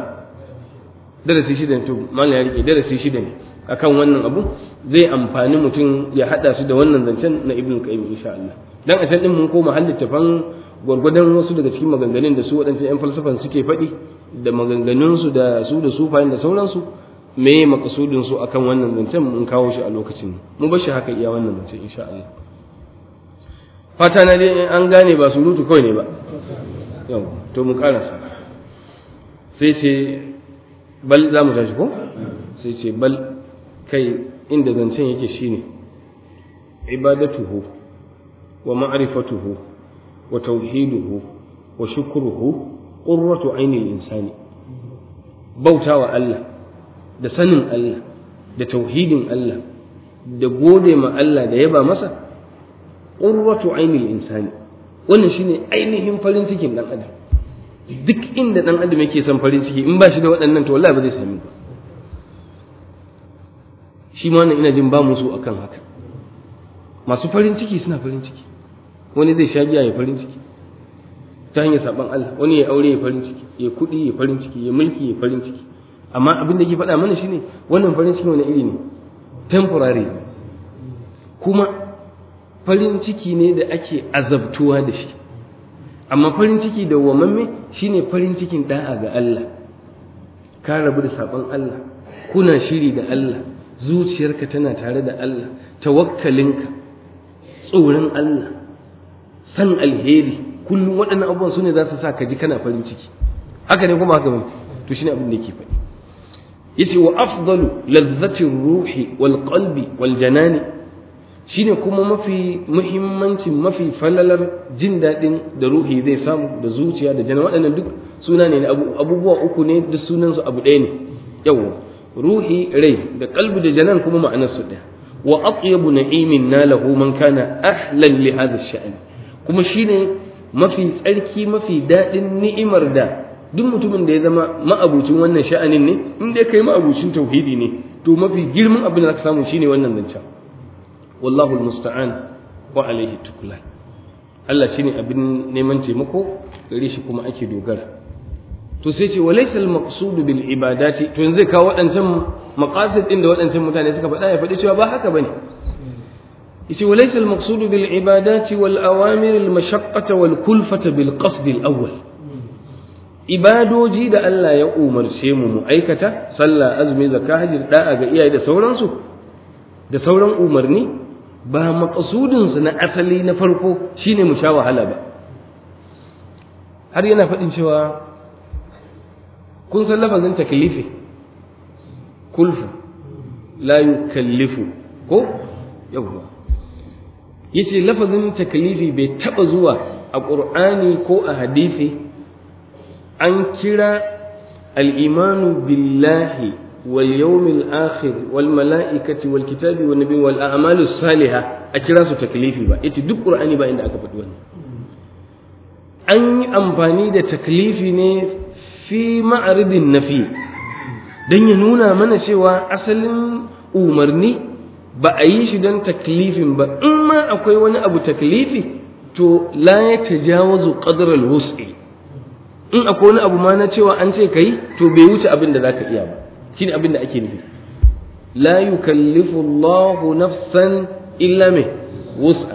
darasi shida ne to malam ya rike darasi shida ne akan wannan abu zai amfani mutum ya haɗa su da wannan zancen na ibn qayyim insha Allah dan a can din mun koma hallin tafan gwargwadon wasu daga cikin maganganun da su waɗancan yan falsafan suke faɗi da maganganun su da su da sufayen da sauransu me makasudin su akan wannan zancen mun kawo shi a lokacin mu bar shi haka iya wannan zancen insha Allah fata na dai an gane ba surutu kawai ne ba yau to mu karasa sai ce bal za mu tashi ko sai ce bal kai inda zancen yake shine ibadatuhu wa ma'rifatuhu wa tauhiduhu wa shukruhu qurratu ainil insani bautawa Allah da sanin Allah da tauhidin Allah da gode ma Allah da yaba masa qurratu ainil insani wannan shine ainihin farin cikin dan adam duk inda dan adam yake son farin ciki in ba shi da waɗannan to wallahi ba zai sami ba shi ma wannan ina jin ba musu akan haka masu farin ciki suna farin ciki wani zai sha giya ya farin ciki ta hanyar saban Allah wani ya aure ya farin ciki ya kuɗi ya farin ciki ya mulki ya farin ciki amma abin da ke faɗa mana shine wannan farin ciki wani iri ne temporary kuma farin ciki ne da ake azabtuwa da shi amma farin ciki da wamamme shine farin cikin da'a ga Allah ka rabu da sabon Allah kuna shiri da Allah zuciyarka tana tare da Allah tawakkalinka tsoron Allah san alheri kullum waɗannan abubuwan su ne za su sa ka ji kana farin ciki haka ne kuma haka bane to shine abin da yake faɗi yace wa afdalu lazzati ruhi wal qalbi wal janani shine kuma mafi muhimmancin mafi falalar jin daɗin da ruhi zai samu da zuciya da jana waɗannan duk suna ne abubuwa uku ne duk sunan su abu ɗaya ne yawa ruhi rai da qalbi da janan kuma ma'anar su ɗaya wa atyabu na'imin nalahu man kana ahlan li hadha ash kuma shine mafi tsarki mafi daɗin ni'imar da duk mutumin da ya zama ma'abucin wannan sha'anin ne in dai kai ma'abucin tauhidi ne to mafi girman abin da zaka samu shine wannan zancen wallahu almusta'an wa alaihi tuklan Allah shine abin neman taimako gare shi kuma ake dogara to sai ce walaysa almaqsud bil ibadati to yanzu zai kawo waɗancan maqasid din da waɗancan mutane suka faɗa ya faɗi cewa ba haka bane yace walaysa almaqsud bil ibadati wal awamir al mashaqqata wal kulfata bil qasd al awwal ibadoji da Allah ya umarce mu mu aikata sallah azumi zakka hajji da'a ga iyaye da sauransu da sauran umarni ba maqsudin su na asali na farko shine mu sha wahala ba har yana faɗin cewa kun san lafazin taklifi kulfu la yukallifu ko yawwa yace lafazin taklifi bai taba zuwa a qur'ani ko a hadisi an kira al'imanu billahi wal yawmil akhir wal mala'ikati wal kitabi wal nabi wal a'malu saliha a kira su taklifi ba yace duk qur'ani ba inda aka faɗi wannan an yi amfani da taklifi ne fi ma'aridin nafi dan ya nuna mana cewa asalin umarni ba a yi shi don taklifin ba in ma akwai wani abu taklifi to la ya tajawazu qadra al-wus'i in akwai wani abu ma na cewa an ce kai to bai wuce abin da zaka iya ba shine abin da ake nufi la yukallifu Allahu nafsan illa me wus'a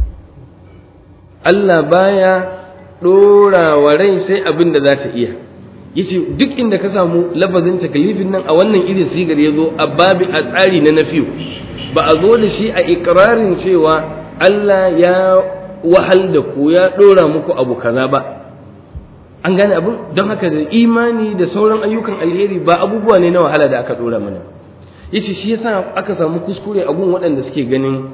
Allah baya dora wa rai sai abin da za ta iya yace duk inda ka samu lafazin takalifin nan a wannan irin sigar yazo a babi a tsari na nafiyu ba a zo da shi a ikrarin cewa Allah ya wahal da ku ya dora muku abu kaza ba an gane abin don haka da imani da sauran ayyukan alheri ba abubuwa ne na wahala da aka dora mana yace shi yasa aka samu kuskure a gun waɗanda suke ganin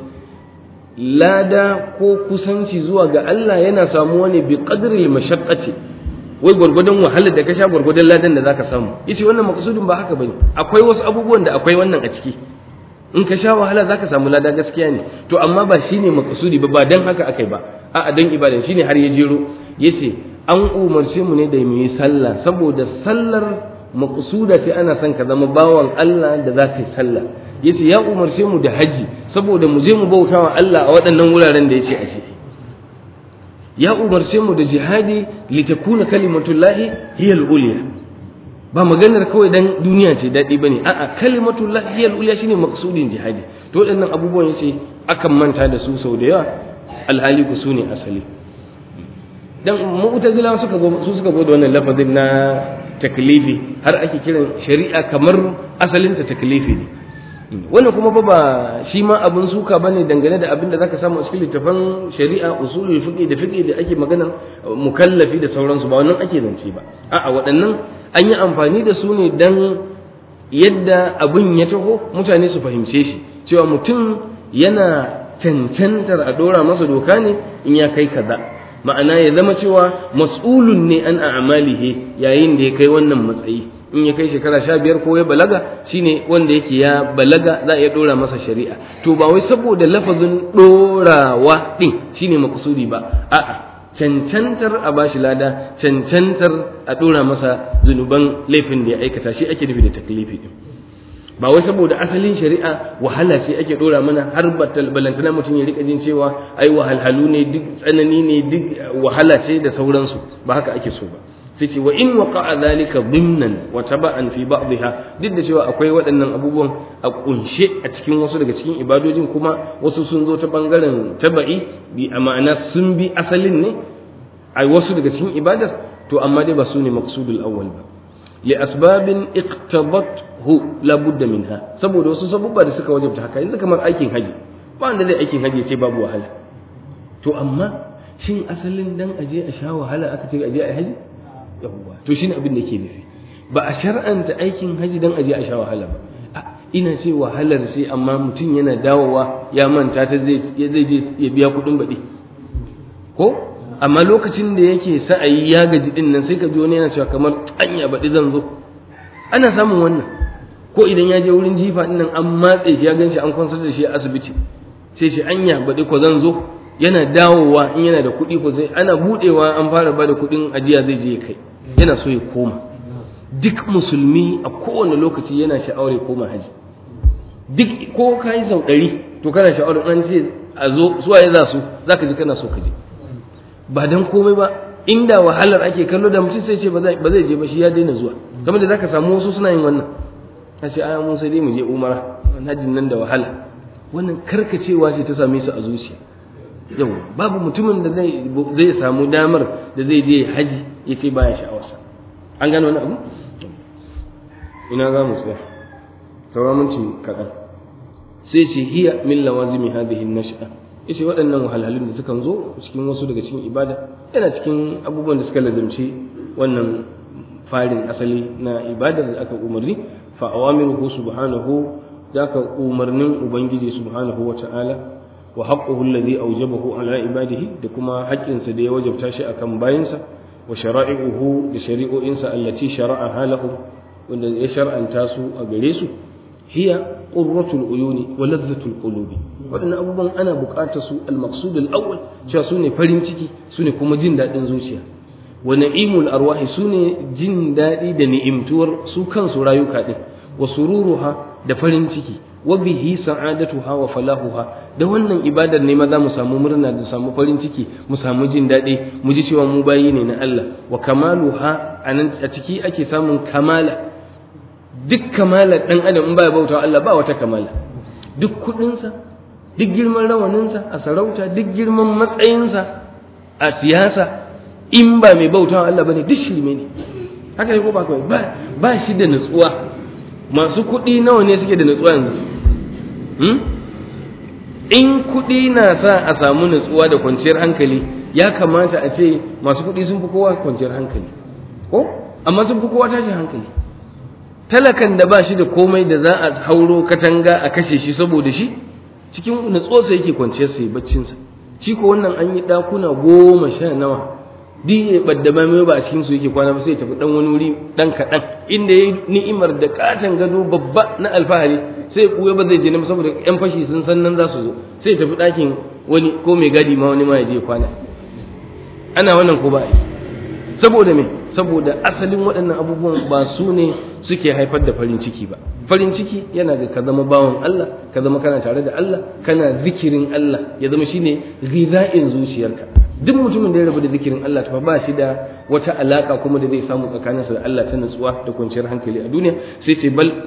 lada ko kusanci zuwa ga Allah yana samuwa ne bi qadri mashaqqati wai gwargwadon wahalar da ka sha gwargwadon ladan da zaka samu yace wannan maqsudin ba haka bane akwai wasu abubuwan da akwai wannan a ciki in ka sha wahala zaka samu lada gaskiya ne to amma ba shine maqsudi ba ba dan haka akai ba a'a dan ibada shine har ya jero yace an umarce mu ne da mu yi sallah saboda sallar maqsuda sai ana son ka zama bawan Allah da za ka yi sallah yace ya umarce mu da haji saboda mu je mu bauta wa Allah a waɗannan wuraren da yace a ce ya umarce mu da jihadi litakuna kalimatullahi hiya al-ulya ba maganar kawai dan duniya ce daɗi bane a'a kalimatullahi hiya al-ulya shine maqsudin jihadi to waɗannan abubuwan yace akan manta da su sau da yawa alhali ku su ne asali dan mu'tazila suka go su suka go da wannan lafazin na taklifi har ake kiran shari'a kamar asalin ta taklifi ne wannan kuma ba ba shi ma abin suka bane dangane da abin da zaka samu a cikin littafan shari'a usulul fiqh da fiqh da ake magana mukallafi da sauransu ba wannan ake zance ba a'a waɗannan an yi amfani da su ne dan yadda abin ya taho mutane su fahimce shi cewa mutum yana cancantar a dora masa doka ne in ya kai kaza ma'ana ya zama cewa mas'ulun ne an a'malihi yayin da ya kai wannan matsayi in ya kai shekara sha biyar ko ya balaga shine wanda yake ya balaga za a iya dora masa shari'a to ba wai saboda lafazin dorawa din shine makusudi ba a'a cancantar a bashi lada cancantar a dora masa zunuban laifin da ya aikata shi ake nufi da taklifi din ba wai saboda asalin shari'a wahala ce ake dora mana har balantana mutum ya rika jin cewa ai wahalhalu ne duk tsanani ne duk wahala ce da sauransu ba haka ake so ba sai ce wa in waqa'a zalika dhimnan wa taba'an fi ba'dha duk da cewa akwai waɗannan abubuwan a kunshe a cikin wasu daga cikin ibadojin kuma wasu sun zo ta bangaren taba'i bi a ma'ana sun bi asalin ne a wasu daga cikin ibadar to amma dai ba su ne maqsudul awwal ba li asbabin iqtadathu la budda minha saboda wasu sabubba da suka wajabta haka yanzu kamar aikin haji ba wanda zai aikin haji ce babu wahala to amma shin asalin dan aje a sha wahala aka ce aje a haji yawwa to shine abin da ke nufi ba a shar'anta aikin haji dan aje a sha wahala ba ina ce wahalar sai amma mutum yana dawowa ya manta ta zai zai je ya biya kuɗin baɗi ko amma lokacin da yake sa'ayi ya gaji din nan sai ka ji wani yana cewa kamar anya baɗi zan zo ana samun wannan ko idan ya je wurin jifa din nan an matse shi ya gan shi an kwansar da shi a asibiti sai shi anya baɗi ko zan zo yana dawowa in yana da kuɗi ko sai ana buɗewa an fara ba da kuɗin ajiya zai je ya kai yana so ya koma duk musulmi a kowane lokaci yana sha'awar ya koma haji duk ko ka yi sau ɗari to kana sha'awar an ce a zo zuwa ya za su za ka ji kana so ka je ba dan komai ba inda wahalar ake kallo da mutum sai ce ba zai je ba shi ya daina zuwa kamar da zaka samu wasu suna yin wannan a ce aya mun sai dai mu je umara hajjin nan da wahala wannan karkacewa ce ta same su a zuciya yau babu mutumin da zai zai samu damar da zai je haji ya ce baya sha'awarsa an gano wani abu ina za mu tsaya sauran minti kaɗan sai ce hiya min lawazimi hadhihi an-nash'a yace waɗannan wahalhalun da sukan zo cikin wasu daga cikin ibada yana cikin abubuwan da suka lazimci wannan farin asali na ibadar da aka umarni fa awamiruhu subhanahu da aka umarnin ubangiji subhanahu wa ta'ala wa haqquhu alladhi awjabahu ala ibadihi da kuma haƙƙinsa da ya wajabta shi akan bayinsa wa shara'i'uhu da shari'o'insa allati shara'a lahum wanda ya shar'anta su a gare su hiya qurratul uyuni wa ladhatul qulubi waɗannan abubuwan ana buƙatar su al-maqsud al-awwal cewa su ne farin ciki su ne kuma jin daɗin zuciya wa na'imul arwahi su ne jin daɗi da ni'imtuwar su kansu rayuka ɗin wa sururuha da farin ciki wa bihi sa'adatuha wa falahuha da wannan ibadar ne ma za mu samu murna da samu farin ciki mu samu jin daɗi mu ji cewa mu bayi ne na Allah wa kamaluha a ciki ake samun kamala duk kamalar ɗan adam in baya bauta Allah ba wata kamala duk kuɗinsa duk girman rawaninsa a sarauta duk girman matsayinsa a siyasa in ba mai bauta Allah bane duk shirme ne haka ne ko ba kawai ba ba shi da nutsuwa masu kuɗi nawa ne suke da nutsuwa yanzu in kuɗi na sa a samu nutsuwa da kwanciyar hankali ya kamata a ce masu kuɗi sun fi kowa kwanciyar hankali ko amma sun fi kowa tashin hankali talakan da ba shi da komai da za a hauro katanga a kashe shi saboda shi cikin nutsuwarsa yake kwanciyar sa baccinsa shi ko wannan an yi ɗakuna goma sha nawa duk ya ɓadda mai ba a cikin su yake kwana ba sai ya tafi ɗan wani wuri ɗan kaɗan inda ya yi ni'imar da katon gado babba na alfahari sai ya ɓuya ba zai je na saboda ƴan fashi sun san nan za su zo sai ya tafi ɗakin wani ko mai gadi ma wani ma ya je kwana ana wannan ko ba a yi saboda me saboda asalin waɗannan abubuwan ba su ne suke haifar da farin ciki ba farin ciki yana da ka zama bawan Allah ka zama kana tare da Allah kana zikirin Allah ya zama shine ghiza'in zuciyarka duk mutumin da ya rabu da zikirin Allah ta ba shi da wata alaka kuma da zai samu tsakaninsa da Allah ta nutsuwa da kwanciyar hankali a duniya sai ce bal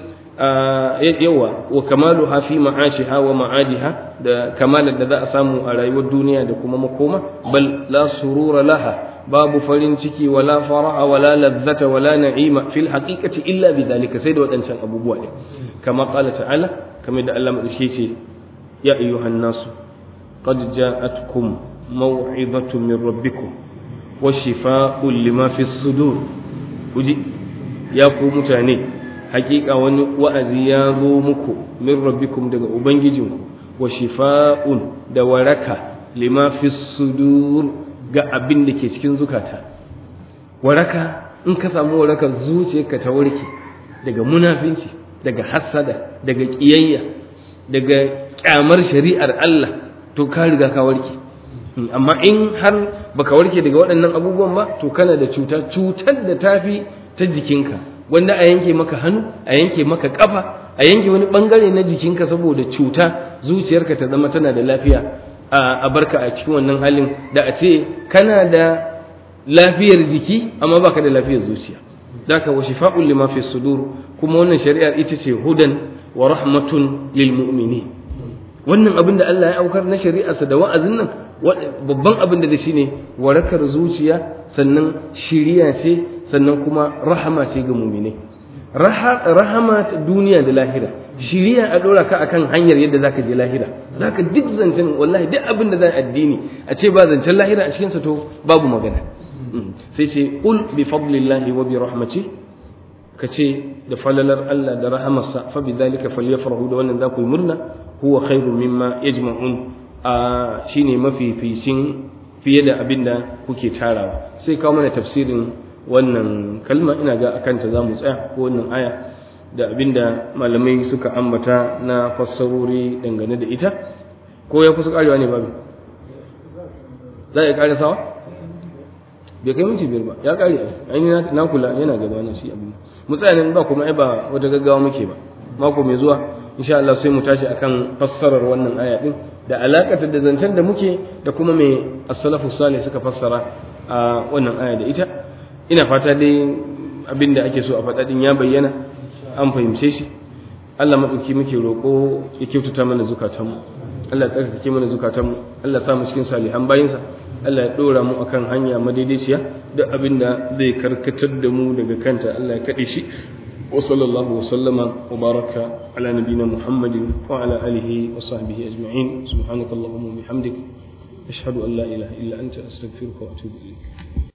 yawa wa kamalu ha fi ma'ashiha wa ma'adiha da kamalar da za a samu a rayuwar duniya da kuma makoma bal la surura laha babu farin ciki wala faraha wala ladzata wala na'ima fil haqiqati illa bidhalika sai da wadancan abubuwa ne kama qala ta'ala kamar da Allah madauke ce ya ayyuhan nasu qad ja'atkum maw'izatun min rabbikum wa shifaa'un lima fis sudur kuji ya ku mutane hakika wani wa'azi ya zo muku min rabbikum daga ubangijinku wa shifaa'un da waraka lima fis sudur ga abin da ke cikin zukata waraka in ka samu waraka zuciyarka ta warke daga munafinci daga hassada daga kiyayya daga kyamar shari'ar Allah to ka riga ka warke amma in har baka warke daga waɗannan abubuwan ba to kana da cuta cutar da tafi ta jikinka wanda a yanke maka hannu a yanke maka kafa a yanke wani bangare na jikinka saboda cuta zuciyarka ta zama tana da lafiya a barka a cikin wannan halin da a ce kana da lafiyar jiki amma baka da lafiyar zuciya daka wa shifa'un lima fi sudur kuma wannan shari'ar ita ce hudan wa rahmatun lil mu'minin wannan abin da Allah ya aukar na shari'arsa da wa'azin nan babban abin da shine warakar zuciya sannan shiriya ce sannan kuma rahama ce ga muminai rahama ta duniya da lahira shiriya a dora ka akan hanyar yadda zaka je lahira zaka duk zancen wallahi duk abin da za addini a ce ba zancen lahira a cikin sa to babu magana sai ce qul bi fadlillahi wa bi rahmati ka ce da falalar Allah da rahamarsa fa bi dhalika falyafrahu da wannan za ku yi murna huwa khairu mimma yajma'un a shine mafificin fiye da abin da kuke tarawa sai kawo mana tafsirin wannan kalma ina ga akan ta zamu tsaya ko wannan aya da abin da malamai suka ambata na fassarori dangane da ita ko ya kusa karewa ne babu za a kare sawa bai kai minti biyar ba ya kare ainihin na kula yana gaba na shi abin mu tsaya nan ba kuma ai ba wata gaggawa muke ba mako mai zuwa insha Allah sai mu tashi akan fassarar wannan aya din da alakata da zancen da muke da kuma mai as-salafu salih suka fassara a wannan aya da ita ina fata dai abin da ake so a faɗa din ya bayyana an fahimce shi Allah madauki muke roƙo ya kyautata mana zukatanmu Allah ya tsarkake mana zukatanmu Allah ya sa mu cikin salihan bayinsa Allah ya ɗora mu akan hanya madaidaiciya duk abin da zai karkatar da mu daga kanta Allah ya kaɗe shi وصلى الله وسلم وبارك على نبينا محمد وعلى آله وصحبه أجمعين سبحانك اللهم وبحمدك أشهد أن لا إله إلا أنت أستغفرك وأتوب إليك